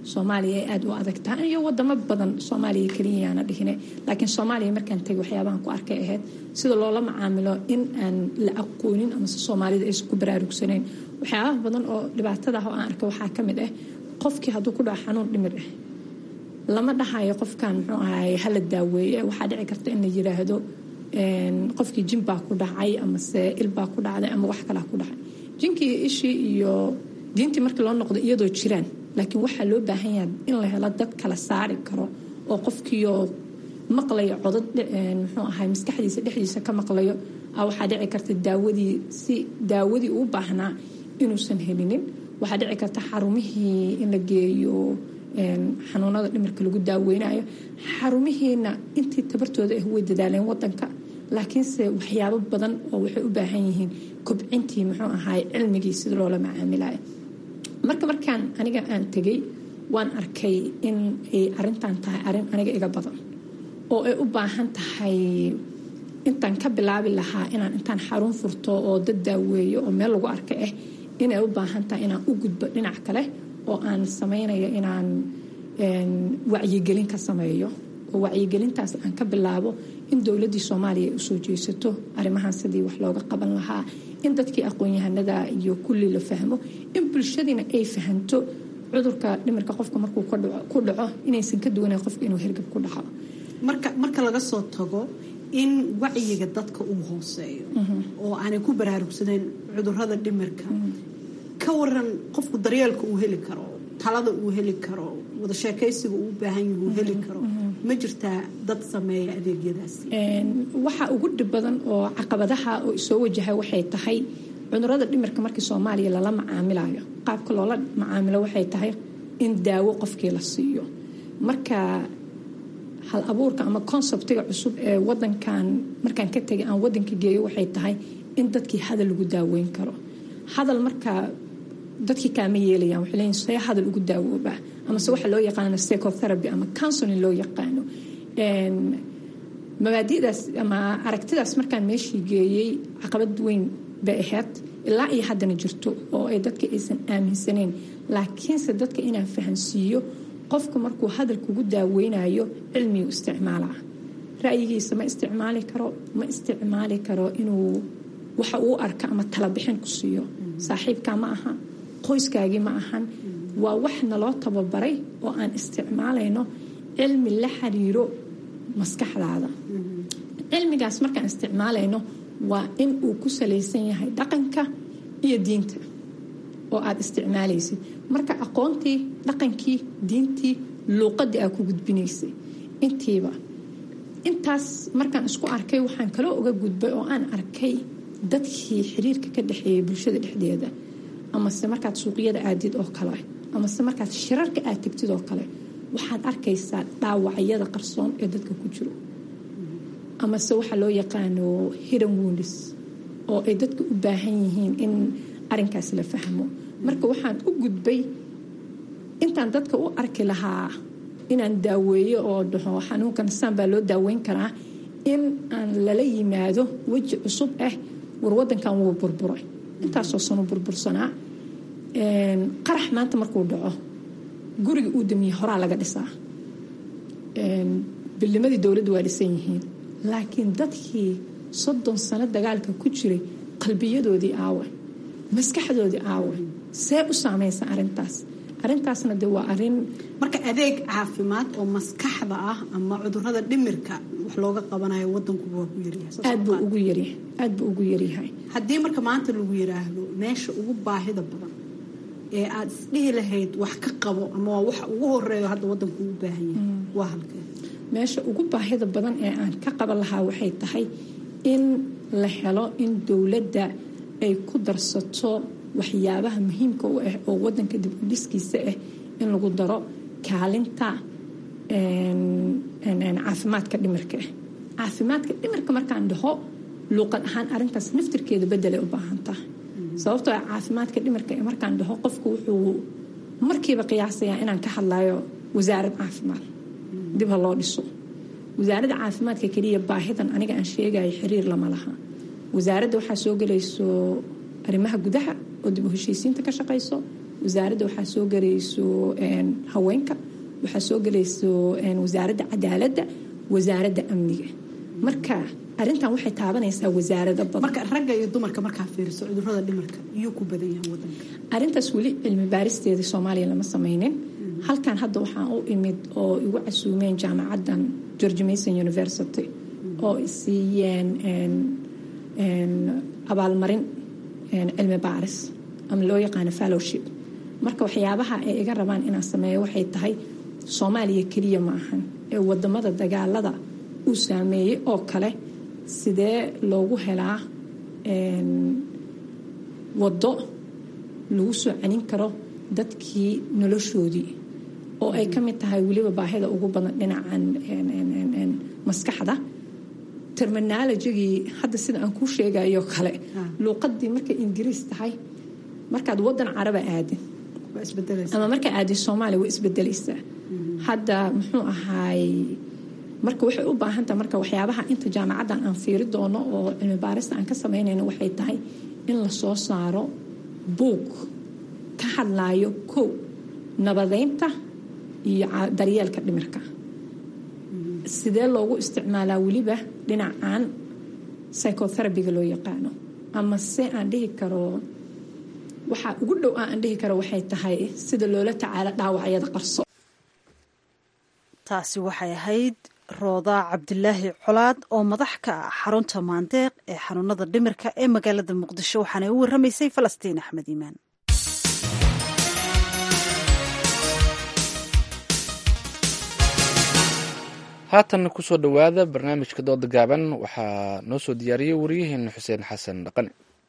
soomaaliya ay aada u adag tahay iyo wadamo badan soomaaliya keliyayaana dhihine laakiin soomaaliya markaan tegay waxyaabahan ku arkay ahayd sida loola macaamilo in aan la aqoonin amase soomaalida aysan ku baraarugsanayn waxyaabaha badan oo dhibaatada ah oo aan arkay waxaa ka mid ah qofkii hadduu ku dhaco xanuun dhimir ah lama dhahayo qofkan muxuu ahaay hala daaweeye waxaa dhici karta in la yiraahdo qofkii jin baa ku dhacay amase il baa ku dhacday ama wax kalaa ku dhacay jinkii ishii iyo diintii markii loo noqdo iyadoo jiraan laakiin waxaa loo baahan yahay in la helo dad kala saari karo oo qofkiioo maqlayo codad muxuu ahay maskaxdiisa dhexdiisa ka maqlayo waxaa dhici karta daawadii si daawadii uu baahnaa inuusan helinin waxaa dhici karta xarumihii in la geeyo xanuunada dhimirka lagu daaweynayo xarumihiina intii tabartooda ah way dadaaleen wadanka laakiinse waxyaabo badan oo waxay u baahan yihiin kobcintii muxuu ahaay cilmigii sida loola macaamilayo marka markaan aniga aan tegay waan arkay in ay arintan tahay arin aniga iga badan oo ay u baahan tahay intaan ka bilaabi lahaa inaan intaan xarun furto oo dad daaweeyo oo meel lagu arka ah inay u baahan tahay inaan u gudbo dhinac kale oo aan samaynayo inaan wacyigelin ka sameeyo oo wacyigelintaas aan ka bilaabo in dowladii soomaaliya ay usoo jeesato arrimahan sidii wax looga qaban lahaa in dadkii aqoon-yahanada iyo kulli la fahmo in bulshadiina ay fahanto cudurka dhimirka qofka markuu ku dhaco inaysan ka duwanayn qofka inuu hergab ku dhaco marka marka laga soo tago in wacyiga dadka uu hooseeyo oo aanay ku baraarugsanayn cudurada dhimirka ka waran qofku daryeelka uu heli karo talada uu heli karo wada sheekaysiga uu u baahan yahu heli karo ma jirtaa dad sameeya adeegyadaasi waxa ugu dhib badan oo caqabadaha oo soo wajahay waxay tahay cudurada dhimirka markii soomaaliya lala macaamilayo qaabka loola macaamilo waxay tahay in daawo qofkii la siiyo marka hal abuurka ama konseptiga cusub ee wadankan markaan ka tegay aan wadanka geeyo waxay tahay in dadkii hadal lagu daaweyn karo hadal markaa dadkii kaama yeelayaan waxay leeyihin see hadal ugu daawoobaa amase waxa loo yaqaano psychotherapy ama counseling loo yaqaano mabaadi'daas ama aragtidaas markaan meeshii geeyey caqabad weyn bay ahayd ilaa iyo haddana jirto oo ay dadka aysan aaminsaneyn laakiinse dadka inaan fahansiiyo qofka markuu hadal kugu daaweynayo cilmigu isticmaalaa ra'yigiisa ma isticmaali karo ma isticmaali karo inuu waxa uu arka ama talabixin ku siiyo saaxiibkaa ma aha qoyskaagii ma ahan waa wax naloo tababaray oo aan isticmaalayno cilmi la xiriiro maskaxdaada cilmigaas markaan isticmaalayno waa in uu ku salaysan yahay dhaqanka iyo diinta oo aada isticmaalaysid marka aqoontii dhaqankii diintii luuqadii aa ku gudbinaysay intiiba intaas markaan isku arkay waxaan kaloo uga gudbay oo aan arkay dadkii xiriirka ka dhexeeyay bulshada dhexdeeda amase markaad suuqyada aadid oo kale amase markaad shirarka aad tegtid oo kale waxaad arkaysaa dhaawacyada qarsoon ee dadka ku jiro amase waxaa loo yaqaano hidden woundis oo ay dadka u baahan yihiin in arinkaas la fahmo marka waxaan u gudbay intaan dadka u arki lahaa inaan daaweeyo oo dhaho xanuunkan saan baa loo daaweyn karaa in aan lala yimaado weji cusub ah war wadankan wuu burburay intaasoo sanu burbursanaa qarax maanta markuu dhaco guriga uu damiye horaa laga dhisaa bilnimadii dowladda waa dhisan yihiin laakiin dadkii soddon sano dagaalka ku jiray qalbiyadoodii aawe maskaxdoodii aawe see u saamaysa arintaas arintaasna de waa arin marka adeeg caafimaad oo maskaxda ah ama cudurada dhimirka wax looga qabanayo wadankuba waa ku aad buu ugu yaryahay aad buu ugu yaryahay haddii marka maanta lagu yiraahdo meesha ugu baahida badan ee aada isdhihi lahayd wax ka qabo ama waa waxa ugu horeeyo hadda wadanku u baahan yahay waa halkee meesha ugu baahida badan ee aan ka qaban lahaa waxay tahay in la helo in dowladda ay ku darsato waxyaabaha muhiimka u ah oo wadanka dib u dhiskiisa ah in lagu daro kaalinta caafimaadka dhimirka ah caafimaadka dhimirka markaan dhaho luuqad ahaan arintaas naftirkeeda bedelay u baahan tahay sababtoo ah caafimaadka dhimirka markaan dhaho qofku wuxuu markiiba qiyaasayaa inaan ka hadlayo wasaarad caafimaad dib ha loo dhiso wasaaradda caafimaadka keliya baahidan aniga aan sheegayo xiriir lama laha wasaaradda waxaa soo gelayso arrimaha gudaha oo dib u heshiisiinta ka shaqayso wasaaradda waxaa soo gelayso haweenka waxaa soo gelayso wasaaradda cadaaladda wasaaradda amniga marka arintan waxay taabanaysaa wasaarado badan marka ragga iyo dumarka markaa fiiriso cudurada dhimarka iyuu ku badan yahay wadanka arintaas weli cilmi baaristeeda soomaaliya lama sameynin halkan hadda waxaan u imid oo igu casuumeen jaamacaddan george mason university oo isiiyeen abaalmarin cilmi baaris ama loo yaqaano fallowship marka waxyaabaha ay iga rabaan inaan sameeyo waxay tahay soomaaliya keliya ma ahan ee wadamada dagaalada uu saameeyey oo kale sidee loogu helaa waddo lagu soo celin karo dadkii noloshoodii oo ay ka mid tahay weliba baahida ugu badan dhinacan maskaxda terminologigii hadda sida aan kuu sheegayo kale luuqadii markay ingiriis tahay markaad wadan caraba aadin ama markaa aadin soomaaliya way isbedelaysaa hadda muxuu ahaay marka waxay u baahantaha marka waxyaabaha inta jaamacaddan aan fiiri doono oo cilmi baarista aan ka samaynayno waxay tahay in la soo saaro buug ka hadlaayo kow nabadeynta iyo daryeelka dhimirka sidee loogu isticmaalaa weliba dhinacan psychotherabiga loo yaqaano ama se aan dhihi karo waxaa ugu dhow aan dhihi karo waxay tahay sida loola tacaalo dhaawacyada qarso taasi waxay ahayd rooda cabdilaahi colaad oo madax ka ah xarunta maandeeq ee xanuunada dhimirka ee magaalada muqdisho waxaana u waramaysay falastiin axmed iimaan haatanna kusoo dhowaada barnaamijka dooda gaaban waxaa noo soo diyaariyey wariyaheena xuseen xasan dhaqane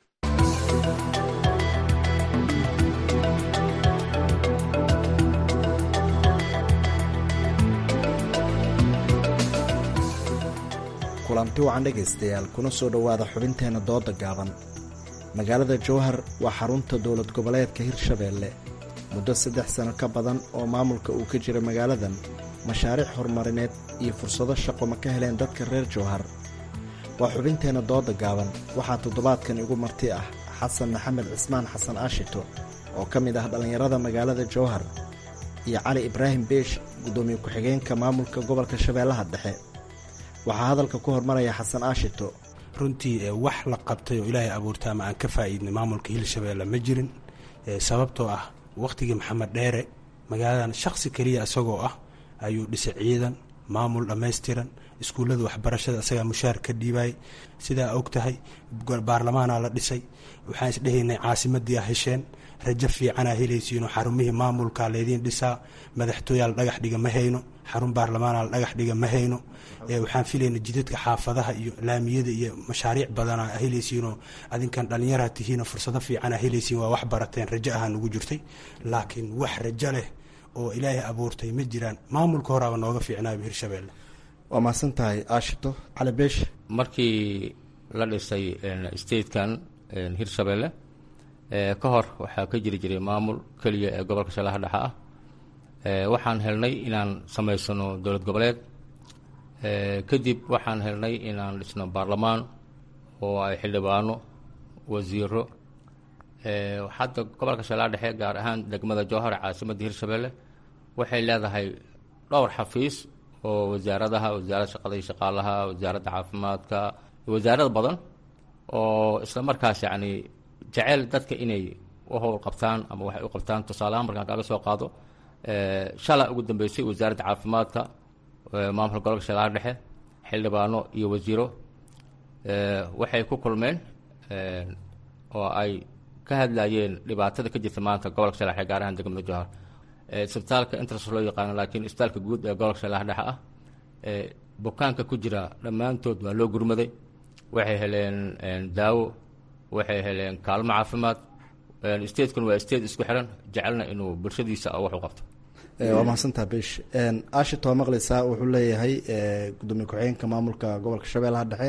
kulanti wacan dhegaystayaal kuna soo dhowaada xubinteenna dooda gaaban magaalada jowhar waa xarunta dowlad goboleedka hirshabeelle muddo saddex sano ka badan oo maamulka uu ka jira magaaladan mashaariic horumarineed iyo fursado shaqo ma ka heleen dadka reer jowhar waa xubinteenna dooda gaaban waxaa toddobaadkan igu marti ah xasan maxamed cismaan xasan aashito oo ka mid ah dhallinyarada magaalada jowhar iyo cali ibraahim beesh guddoomiye ku-xigeenka maamulka gobolka shabeellaha dhexe waxaa hadalka ku hormaraya xasan aashito runtii wax la qabtay oo ilaahay abuurta ama aan ka faa'iidnay maamulka hirshabeelle ma jirin sababtoo ah wakhtigii maxamed dheere magaaladan shakhsi keliya isagoo ah ayuu dhisay ciidan maamul dhammaystiran iskuullada waxbarashada isagaa mushaar ka dhiibayay sidaa og tahay baarlamaanaa la dhisay waxaan isdhehaynay caasimadii a hesheen rajo fiicanaa helaysiinoo xarumihii maamulkaa laydiin dhisaa madaxtooyaa la dhagax dhiga ma hayno xarun baarlamaana la dhagax dhiga ma hayno waxaan filayna jidadka xaafadaha iyo laamiyada iyo mashaariic badana helaysiinoo adinkan dhallinyara tihiino fursado fiicana helaysiin waa wax barateen rajo ahaa nugu jirtay laakiin wax rajo leh oo ilaahay abuurtay ma jiraan maamulka horaaba nooga fiicnaaba hirshabeelle waa mahadsan tahay aashito cali beesh markii la dhisay statekan hirshabeelle ka hor waxaa ka jiri jiray maamul keliya ee gobolka shallaha dhexe ah waxaan helnay inaan samaysano dowlad goboleed kadib waxaan helnay inaan dhisno baarlamaan oo ay xildhibaano wasiiro hadda gobolka shallaha dhexe gaar ahaan degmada jowhar caasimadda hirshabeelle waxay leedahay dhowr xafiis oo wasaaradaha wasaaradda shaqada iyo shaqaalaha wasaaradda caafimaadka wasaarad badan oo isla markaas yacni jecel dadka inay u howl qabtaan ama waxay u qabtaan tusaaleahaan markaan kaaga soo qaado shala ugu dambeysay wasaaradda caafimaadka maamulka gobolka shallaha dhexe xildhibaano iyo wasiiro waxay ku kulmeen oo ay ka hadlayeen dhibaatada ka jirta maanta gobolka shallaha dhexe gaar ahaan degmada jowhar isbitaalka intras loo yaqaano laakiin isbitaalka guud ee gobolka shallaha dhexe ah bukaanka ku jira dhammaantood waa loo gurmaday waxay heleen daawo waxay heleen kaalmo caafimaad statekun waa state isku xiran jecelna inuu bulshadiisa wax u qabto waa mahadsantaha besh ashit waa maqleysaa wuxuu leeyahay gudoomiye ku-xigeenka maamulka gobolka shabeellaha dhexe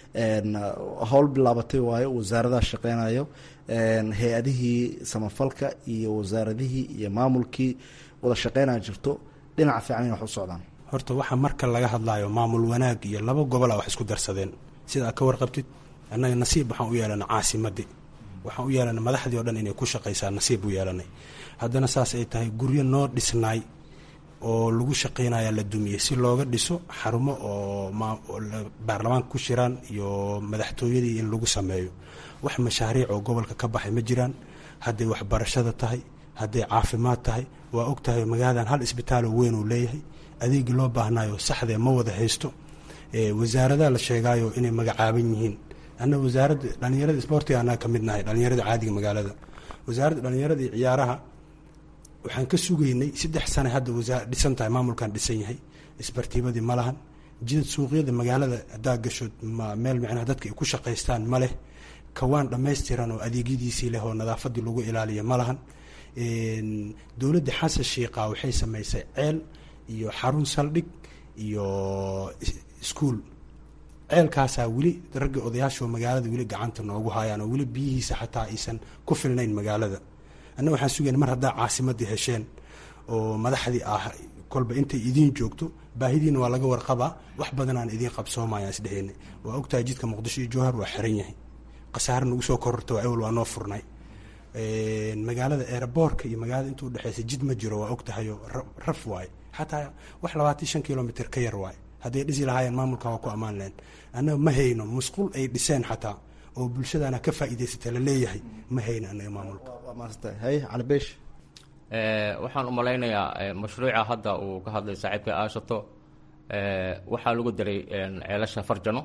howl bilaabatay waayo wasaaradaha shaqeynayo hay-adihii samafalka iyo wasaaradihii iyo maamulkii wada shaqeynaya jirto dhinaca fiican in wax u socdaan horta waxa marka laga hadlaayo maamul wanaag iyo laba gobola wax isku darsadeen sida aad ka warqabtid annaga nasiib waxaan u yeelana caasimadii waxaan u yeelanay madaxdii o dhan inay ku shaqaysaa nasiib u yeelanay haddana saas ay tahay guryo noo dhisnaay oo lagu shaqaynaya la dumiyey si looga dhiso xarumo oo baarlamaanka ku shiraan iyo madaxtooyadii in lagu sameeyo wax mashaariic oo gobolka ka baxay ma jiraan hadday waxbarashada tahay hadday caafimaad tahay waa og tahay magaaladan hal isbitaaloo weyn uu leeyahay adeegii loo baahnaayo saxdee ma wada haysto wasaaradaha la sheegaayo inay magacaaban yihiin annaga wasaaradda dhallinyarada isboortiga annaga ka mid nahay dhallinyarada caadiga magaalada wasaaradda dhallinyarada iyo ciyaaraha waxaan ka sugaynay saddex sane hadda wasaa dhisan tahay maamulkan dhisan yahay isbartiibadii ma lahan jidad suuqyada magaalada haddaa gasho meel micnaha dadka ay ku shaqaystaan ma leh kawaan dhammaystiran oo adeegyadiisii leh oo nadaafadii lagu ilaaliya ma lahan dowladda xasan shiiqa waxay samaysay ceel iyo xarun saldhig iyo iskuol ceelkaasaa weli ragga odayaasho magaalada weli gacanta noogu hayaan oo weli biyihiisa xataa aysan ku filnayn magaalada anna waxaan sugayna mar haddaa caasimadii hesheen oo madaxdii ah kolba intay idiin joogto baahidiina waa laga warqabaa wax badan aan idiin qabsoomayaan isdheheyna waa ogtahay jidka muqdisho iyo jowhar waa xiran yahay khasaare nagu soo kororta waa ewel waa noo furnay magaalada eeraboorka iyo magaalada inta udhexeysa jid ma jiro waa ogtahayo raf waaye xataa wax labaatan shan kilomitr ka yar waaye hadday dhisi lahaayeen maamulka waa ku ammaan lehen annaga ma hayno musqul ay dhiseen xataa oo bulshadana ka faa'iidaysata la leeyahay ma hayno annaga maamulka hay calibeesh waxaan u malaynayaa mashruuca hadda uu ka hadlay saaxiibka aashato waxaa lagu daray ceelasha farjano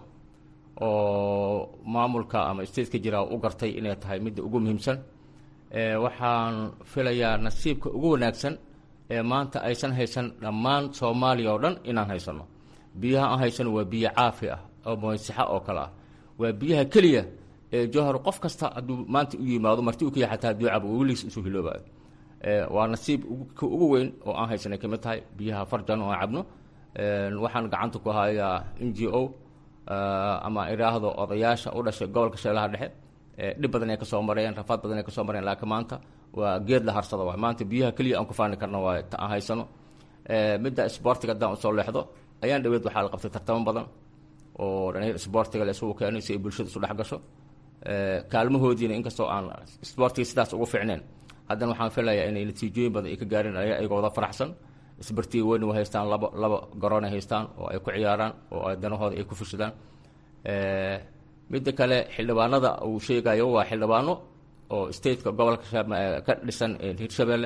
oo maamulka ama stateka jira u gartay inay tahay midda ugu muhiimsan waxaan filayaa nasiibka ugu wanaagsan ee maanta aysan haysan dhammaan soomaaliya oo dhan inaan haysano biyaha aan haysano waa biyo caafi ah oo moysaxa oo kale ah waa biyaha keliya ee jowhar qof kasta hadduu maanta u yimaado marti u ka yahay xataa hadduu cabo weligiis isu hiloobayo waa nasiib ka ugu weyn oo aan haysanay kamid tahay biyaha farjan oo aan cabno waxaan gacanta ku hayaa n g o ama iraahdo odayaasha u dhashay gobolka shabeelaha dhexe dhib badan ay kasoo mareen rafaad badan ay kasoo mareen laakiin maanta waa geed la harsada waay maanta biyaha keliya aan ku faani karna waa ta aan haysano midda isboortiga haddaan usoo leexdo ayaan dhaweed waxaa la qabtay tartamo badan oo dhalinyar isboortiga la isugu keenay si ay bulshada isu dhex gasho kaalmahoodiina inkastoo aan isboortiga sidaas ugu fiicneen haddana waxaan filayaa inay natiijooyin badan ay ka gaareen ayagoo wada faraxsan isbartiga weyn way haystaan laba laba garoon ay haystaan oo ay ku ciyaaraan oo ay danahooda ay ku fushadaan midda kale xildhibaanada uu sheegayo waa xildhibaano oo stateka gobolka ka dhisan hirshabelle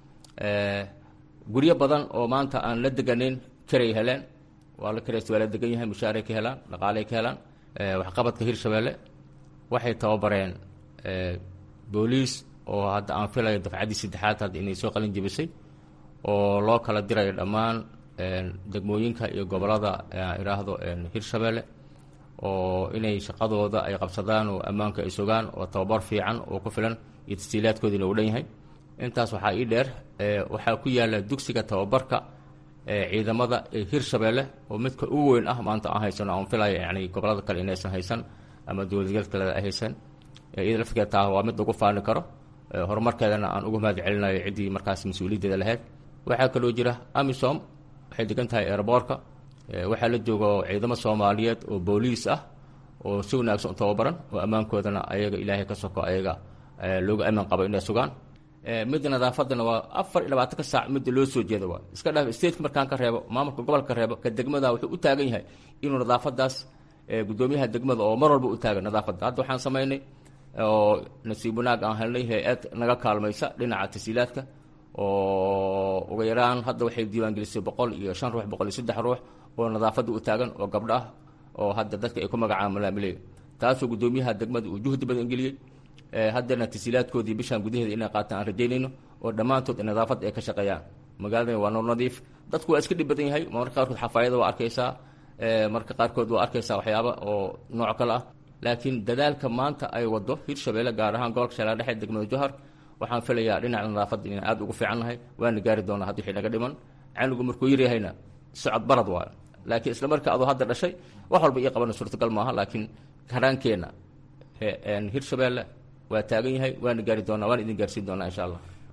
guryo badan oo maanta aan la deganeyn karay heleen waa la karays waa la degan yahay mushaaray ka helaan dhaqaaley ka helaan waxqabadka hirshabelle waxay tababareen booliis oo hadda aan filayo dafcaddii saddexaad hadda inay soo qalin jebisay oo loo kala dirayo dhammaan degmooyinka iyo gobolada idhaahdo hirshabelle oo inay shaqadooda ay qabsadaan oo ammaanka ay sugaan oo tababar fiican oo ku filan iyo tasjiilaadkoodiina uu dhan yahay intaas waxaa ii dheer waxaa ku yaala dugsiga tababarka ciidamada ee hirshabelle oo midka ugu weyn ah maanta aan haysano aan filaya yani gobolada kale inaysan haysan ama dowladgeed kale ay haysan iyada laftigeed taa waa mid lagu faani karo horumarkeedana aan uga mahad celinayo ciddii markaas mas-uuliyaddeeda lahayd waxaa kaloo jira amisom waxay degan tahay airboorka waxaa la joogo ciidamo soomaaliyeed oo booliis ah oo si wanaagsan u tababaran oo ammaankoodana ayaga ilaahay ka soko ayaga looga amaan qabo inay sugaan midda nadaafadana waa afar iyo labaatanka saac midda loo soo jeeda waa iska dhaaf stateka markaan ka reebo maamulka gobolka ka reebo ka degmada wuxuu u taagan yahay inuu nadaafadaas gudoomiyaha degmada oo mar walba u taagan nadaafadda hadda waxaan samaynay oo nasiib wanaag aan helnay hay-ad naga kaalmaysa dhinaca tasiilaadka oo uga yaraan hadda waxay diiwaangelisay boqol iyo shan ruux boqol iyo saddex ruux oo nadaafadda u taagan oo gabdho ah oo hadda dadka ay ku magacaan malaamiley taasoo gudoomiyaha degmada uu juhdi badan geliyey haddana tasiilaadkoodii bishaan gudaheeda inay qaataan aan rajaynayno oo dhammaantood nadaafadda ay ka shaqeeyaan magaaladani waa nool nadiif dadku waa iska dhib badan yahay marka qaarkood xafaayada waa arkaysaa marka qaarkood waa arkaysaa waxyaaba oo nooc kale ah laakiin dadaalka maanta ay wado hirshabelle gaar ahaan gobolka shabeelle dhexe degmada johar waxaan filayaa dhinaca nadaafadda inaan aada ugu fiican nahay waana gaari doonaa hadda wixii naga dhiman canugu markuu yaryahayna socod barad waayo laakiin isla marka adoo hadda dhashay wax walba ii qabana suurtagal maaha laakiin karaankeenna hirshabelle waa taagan yahay waana gaari doonaa waana idin gaarsiin doonaa insha allah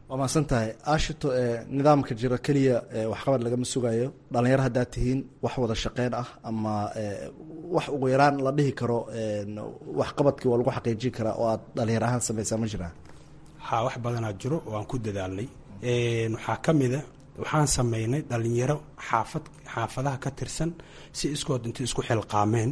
waa mahadsan tahay aashito nidaamka jiro keliya waxqabad lagama sugayo dhalinyaro haddaad tihiin wax wada shaqeyn ah ama wax ugu yaraan la dhihi karo waxqabadkii waa lagu xaqiijin karaa oo aad dhalinyaro ahaan sameysaa ma jiraan haa wax badanaa jiro oo aan ku dadaalnay waxaa ka mida waxaan sameynay dhalinyaro xaafad xaafadaha ka tirsan si iskood intay isku xilqaameen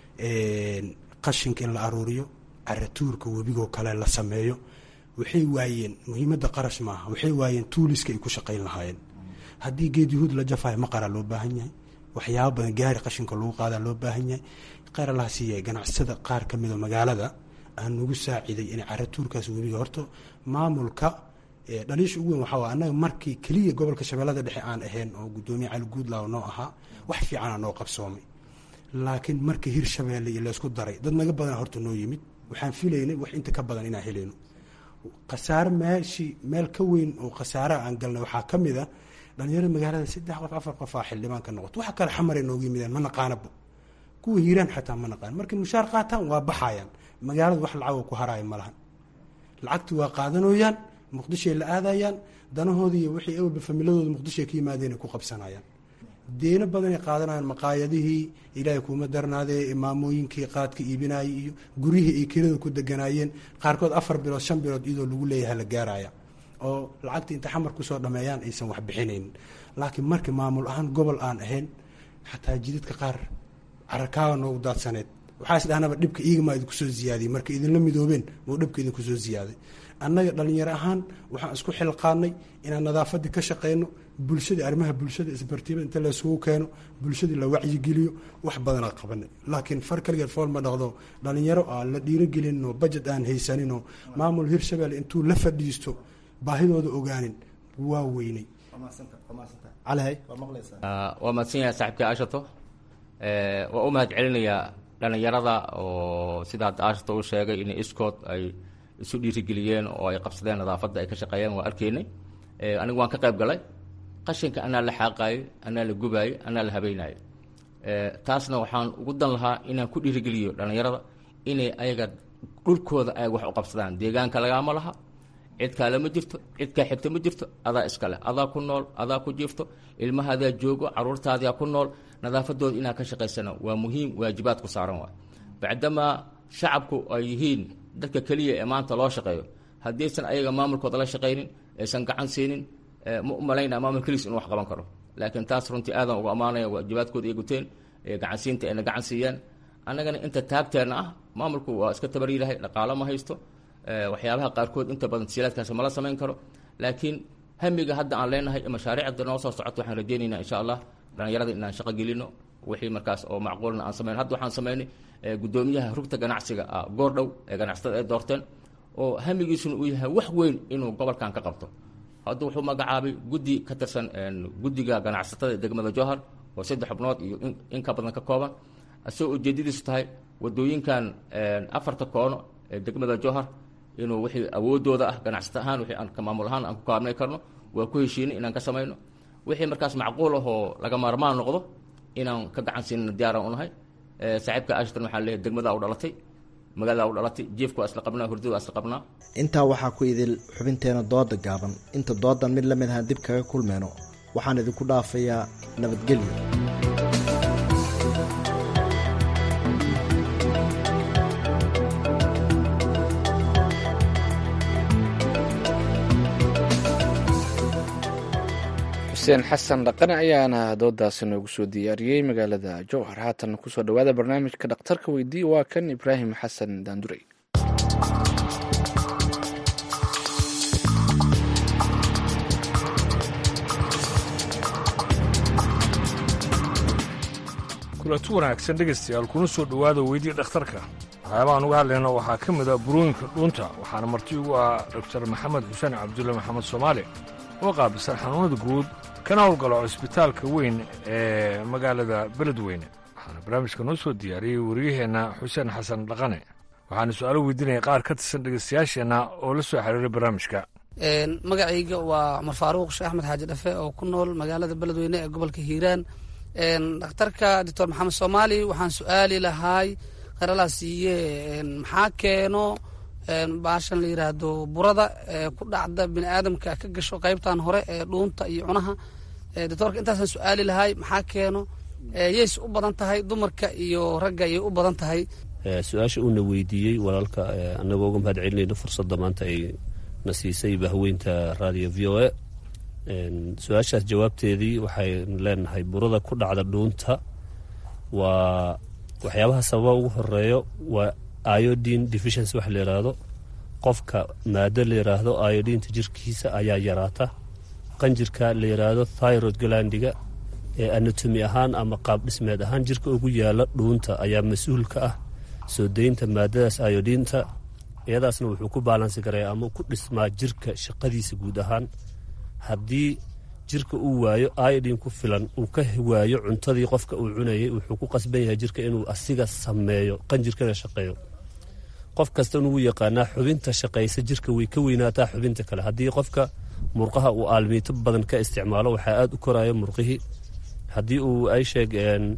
qashinka in la aruuriyo caratuurka webigoo kale la sameeyo waxay waayeen muhiimadda qarash maaha waxay waayeen tuuliska ay ku shaqayn lahaayeen haddii geed yuhuud la jafayo maqaraa loo baahan yahay waxyaaba badan gaari qashinka lagu qaadaa loo baahan yahay kheyr allaha siiya ganacsada qaar ka mida magaalada aan nagu saaciday inay caratuurkaas webiga horta maamulka dhaliisha ugu weyn waxaa waa annaga markii keliya gobolka shabeellada dhexe aan ahayn oo guddoomiye cali guudlaaw noo ahaa wax fiicanaa noo qabsoomay laakiin markii hirshabeelle iyo laysku daray dad naga badana horta noo yimid waxaan filaynay wax inta ka badan inaan helayno khasaare meeshii meel ka weyn oo khasaaraha aan galnay waxaa ka mid a dhalinyarada magaalada saddex qof afar qof aa xildhibaan ka noqoto waxa kale xamaray noogu yimideen ma naqaanaba kuwa hiiraan xataa ma naqaan markay mushaar qaataan waa baxayaan magaalada wax lacag ku haraayo ma lahan lacagti waa qaadanooyaan muqdishoay la aadayaan danahoodii iyo wixii awalba familadooda muqdishoay ka yimaadeen ay ku qabsanayaan deeno badanay qaadanayaan maqaayadihii ilaahay kuuma darnaadee maamooyinkii qaadka iibinayay iyo guryihii ay kelada ku deganaayeen qaarkood afar bilood shan bilood iyadoo lagu leeyahay la gaaraya oo lacagta inta xamar kusoo dhameeyaan aysan wax bixinaynin laakiin markii maamul ahaan gobol aan ahayn xataa jidadka qaar carakaaga noogu daadsaneed waxaa is dhahnaba dhibka iigama idinkusoo ziyaadiyey marka idinla midoobeen muu dhibka idinkusoo ziyaaday annaga dhalinyaro ahaan waxaan isku xilqaanay inaan nadaafadii ka shaqeyno bulshadii arrimaha bulshada isbartiibada inta laysugu keeno bulshadii la wacyigeliyo wax badanaa qabanay laakiin far kaligeed fool ma dhaqdo dhalinyaro aan la dhiirogelinoo bajet aan haysaninoo maamul hirshabelle intuu la fadhiisto baahidooda ogaanin waa weynay waa mahadsan yahay saaxibkii aashato waa u mahad celinayaa dhalinyarada oo sida hadda aashato uu sheegay in iskood ay isu dhiirigeliyeen oo ay qabsadeen nadaafadda ay ka shaqeeyeen waa arkaynay anigu waan ka qayb galay qashinka anaa la xaaqaayey anaa la gubaayey anaa la habeynaayo taasna waxaan ugu dan lahaa inaan ku dhiirigeliyo dhalinyarada inay ayaga dhulkooda ay wax u qabsadaan deegaanka lagaama laha cid kaale ma jirto cid kaa xigta ma jirto adaa iskale adaa ku nool adaa ku jiifto ilmahaadaa joogo caruurtaadaa ku nool nadaafadooda inaad ka shaqaysana waa muhiim waajibaad ku saaran waay bacdamaa shacabku ay yihiin dadka keliya ee maanta loo shaqeeyo haddaysan ayaga maamulkooda la shaqaynin aysan gacan siinin ma u malaynaa maamul keliis inuu wax qaban karo laakiin taas runtii aadan uga ammaanaya waajibaadkooda ay guteen ee gacansiinta ayna gacan siiyaan annagana inta taagteenna ah maamulku waa iska tabaryirahay dhaqaalo ma haysto waxyaabaha qaarkood inta badan tasiilaadkaasi mala samayn karo laakiin hamiga hadda aan leenahay mashaariicda noo soo socoto waxaan rajaynaynaa insha allah dhalinyarada inaan shaqo gelino wixii markaas oo macquulna aan samayn hadda waxaan samaynay guddoomiyaha rugta ganacsiga goordhow ee ganacsatada ay doorteen oo hamigiisuna uu yahay wax weyn inuu gobolkan ka qabto hadda wuxuu magacaabay guddi ka tirsan guddiga ganacsatada ee degmada jowhar oo saddex xubnood iyo in ka badan ka kooban isagoo ujeedadiisu tahay wadooyinkan afarta koono ee degmada jowhar inuu wixii awoodooda ah ganacsata ahaan wixii aan maamul ahaan aan ku kaabnay karno waa ku heshiinay inaan ka samayno wixii markaas macquul ah oo laga maarmaan noqdo inaan ka gacan siinana diyaaraan unahay saaxiibka ashton waxaan leeyahay degmadaa u dhalatay magaaladaa u dhalatay jiefka waa isla qabnaa hurdada waa isla qabnaa intaa waxaa ku idil xubinteena dooda gaaban inta doodan mid la mid ahaan dib kaga kulmeyno waxaan idinku dhaafayaa nabadgelyo xuseen xasan dhaqane ayaana doodaasi noogu soo diyaariyey magaalada jowhar haatan kusoo dhowaada barnaamijka dhakhtarka weydii waa kan ibraahim xasan daandurey kulanti wanaagsan dhegaystayaal kuna soo dhowaada weydii dhakhtarka waxyaabahaan uga hadlayna waxaa ka mid a burooyinka dhuunta waxaana marti ugu ah doktar maxamed xuseen cabdulle maxamed soomaali oo qaabisan xanuunada guud kana howlgalo cisbitaalka weyn ee magaalada beledweyne waxaana barnaamijka noo soo diyaariyey wariyaheenna xuseen xasan dhaqane waxaana su-aalo weydiinaya qaar ka tirsan dhegaystayaasheenna oo la soo xiriiray barnaamijka magacayga waa cumar faaruuq sheekh axmed xaaji dhafe oo ku nool magaalada beledweyne ee gobolka hiiraan dhakhtarka doctor maxamed soomaali waxaan su-aali lahaay kheralaa siiye maxaa keeno baashan la yiraahdo burada ku dhacda bini aadamka ka gasho qaybtan hore ee dhuunta iyo cunaha doctoorka intaasaan su-aali lahay maxaa keeno yays u badan tahay dumarka iyo ragga ayay u badan tahay su-aasha uuna weydiiyey walaalka annagoo uga mahad celinayno fursadda maanta ay na siisay bahweynta radio v o a su-aashaas jawaabteedii waxaynu leenahay burada ku dhacda dhuunta waa waxyaabaha sababa ugu horeeyo waa iodine deficiency waxa la yidhaahdo qofka maado la yidhaahdo iodinta jirkiisa ayaa yaraata qanjirka la yidhaahdo thyroid galandiga ee anatomi ahaan ama qaab dhismeed ahaan jirka ugu yaala dhuunta ayaa mas-uul ka ah soo deynta maadadaas iodinta iyadaasna wuxuu ku baalansi karaya ama ku dhismaa jirka shaqadiisa guud ahaan haddii jirka uu waayo iodin ku filan uu ka waayo cuntadii qofka uu cunayay wuxuu ku qasban yahay jirka inuu asiga sameeyo qanjirkana shaqeeyo qof kasta nugu yaqaanaa xubinta shaqaysa jirka way ka weynaataa xubinta kale haddii qofka murqaha uu aalmiito badan ka isticmaalo waxaa aada u koraya murqihii haddii uu ay sheeg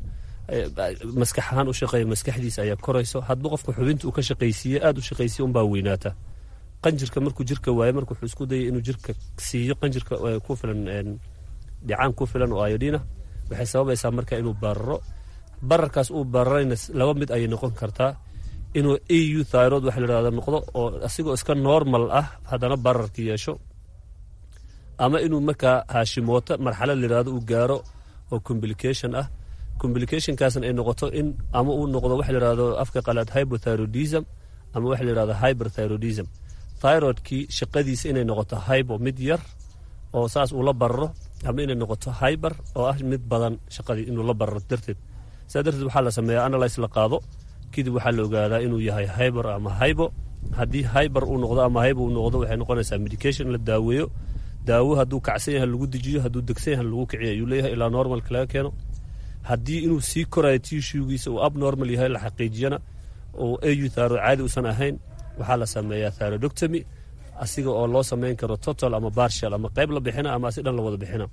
maskax ahaan u shaqeeya maskaxdiisa ayaa korayso hadba qofka xubinta uu ka shaqaysiiye aada u shaqaysiye unbaa weynaata qanjirka markuu jirka waayo marka wuxuu isku dayay inuu jirka siiyo qanjirka ku filan dhicaan ku filan oo iodina waxay sababaysaa marka inuu bararo bararkaas uu bararayna laba mid ayay noqon kartaa inuu au thyroid waxa layidhahdo noqdo oo asigoo iska normal ah haddana bararka yeesho ama inuu markaa haashimoota marxalad layidhahdo uu gaaro oo complication ah complicationkaasna ay noqoto in ama uu noqdo waxa layidhahdo afka qalaad hypothyroidism ama waxa layidhahdo hyperthyroidism thyroidkii shaqadiisa inay noqoto hybo mid yar oo saas uu la bararo ama inay noqoto hyber oo ah mid badan shaqadii inuu la bararo darteed saa darteed waxaa la sameeyaa analyse la qaado kadib waxaa la ogaadaa inuu yahay hyber ama hybo haddii hyber uu noqdo ama hybo uu noqdo waxay noqonaysaa medication la daaweeyo daawo hadduu kacsan yahay lagu dejiyo hadduu degsan yahay lagu kiciyo ayuu leeyahay ilaa normalka laga keeno haddii inuu sii korayo tishugiisa uu abnormal yahay la xaqiijiyana oo au thyroid caadi uusan ahayn waxaa la sameeyaa thyroidoctomy asiga oo loo samayn karo total ama bartial ama qayb la bixina ama asi dhan la wada bixina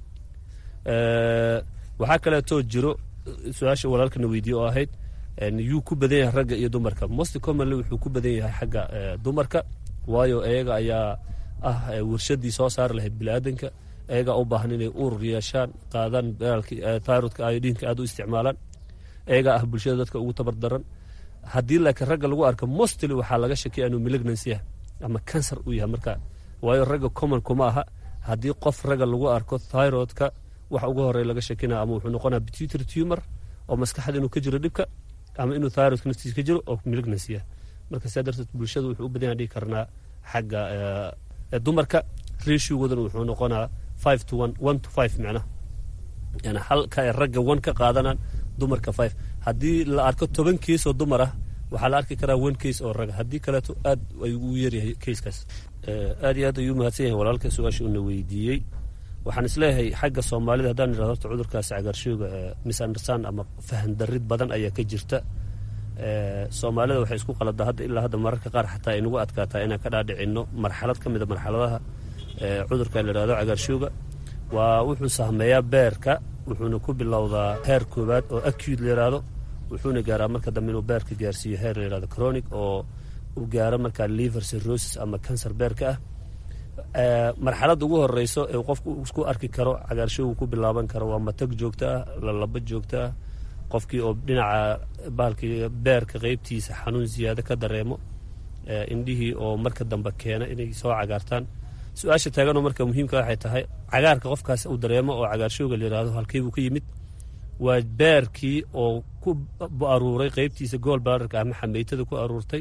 waxaa kaleetoo jiro su-aasha walaalkana weydiye oo ahayd yuu ku badan yahay ragga iyo dumarka most commonly wuxuu ku badan yahay xagga dumarka waayo iyaga ayaa ah warshadii soo saari lahayd biniaadanka iyagaa u baahan inay urur yeeshaan qaadaan thyroidka iodinka aad u isticmaalaan iyagaa ah bulshada dadka ugu tabar daran haddii laakiin ragga lagu arko mostly waxaa laga shakiya inuu malignancy yahay ama cancer uu yahay marka waayo ragga common kuma aha haddii qof ragga lagu arko thyroidka waxa ugu horey laga shakinaya ama wuxuu noqonaya pituitary tumor oo maskaxda inuu ka jiro dhibka ama inuu thyroidka naftiisa ka jiro oo malignancy yahay marka sidaa darteed bulshada wuxuu u badan yahay dhigi karnaa xagga dumarka ratiogoodana wuxuu noqonaa five to one one to five macnaha yani halka ay ragga one ka qaadanaan dumarka five haddii la arko toban keis oo dumar ah waxaa la arki karaa one case oo raga haddii kaleeto aad ayuu u yaryahay keiskaas aad iyo aad ayuu mahadsan yahay walaalka su-aasha una weydiiyey waxaan isleeyahay xagga soomaalida haddaan idhahdo horta cudurkaasi cagaarshooga misunderstand ama fahan darid badan ayaa ka jirta soomaalida waxay isku qaladaa hadda ilaa hadda mararka qaar xataa ay nagu adkaataa inaan ka dhaadhicinno marxalad ka mida marxaladaha cudurka la yidhahdo cagaarshooga waa wuxuu sahmeeyaa beerka wuxuuna ku bilowdaa heer koowaad oo acute la yidhaahdo wuxuuna gaaraa marka dambe inuu beerka gaarsiiyo heer la yidhahdo chronic oo uu gaaro markaa liver cirrhosis ama cancer beerka ah marxaladda ugu horeyso ee qofku isku arki karo cagaarshoogu ku bilaaban karo waa matag joogto ah lalaba joogto ah qofkii oo dhinaca bahalkii beerka qeybtiisa xanuun ziyaado ka dareemo indhihii oo marka dambe keena inay soo cagaartaan su-aasha taaganoo marka muhiimka waxay tahay cagaarka qofkaas uu dareemo oo cagaarshooga la yidhahdo halkeybuu ka yimid waa beerkii oo ku aruuray qeybtiisa gool baararka ama xameytada ku aruurtay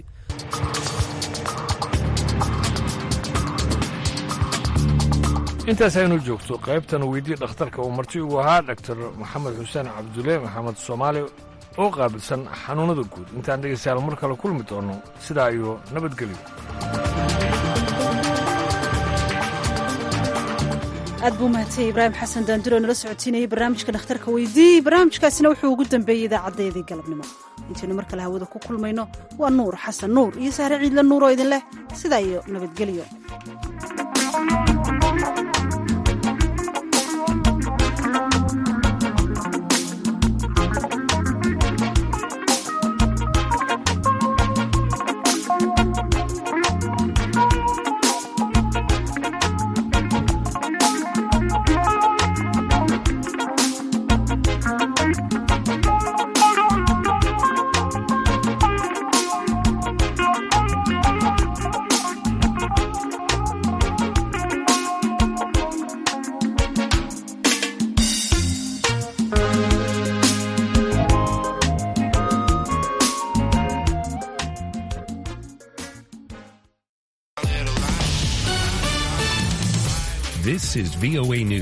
intaas aynu joogto qaybtan weydii dhakhtarka uu marti ugu ahaa dhaktar maxamed xuseen cabdulle maxamed soomaali oo qaabilsan xanuunnada guud intaan dhegaystayaal mar kale kulmi doonno sidaa iyo nabadgelyo aad buu mahadsanyahy ibraahim xasan daanduro nala socotiinayay barnaamijka dhakhtarka weydii barnaamijkaasina wuxuu ugu dambeeyey idaacadeedii galabnimo intaynu mar kale hawada ku kulmayno waa nuur xasan nuur iyo sahre ciidle nuur oo idin leh sidaa iyo nabadgelyo This is VOA News.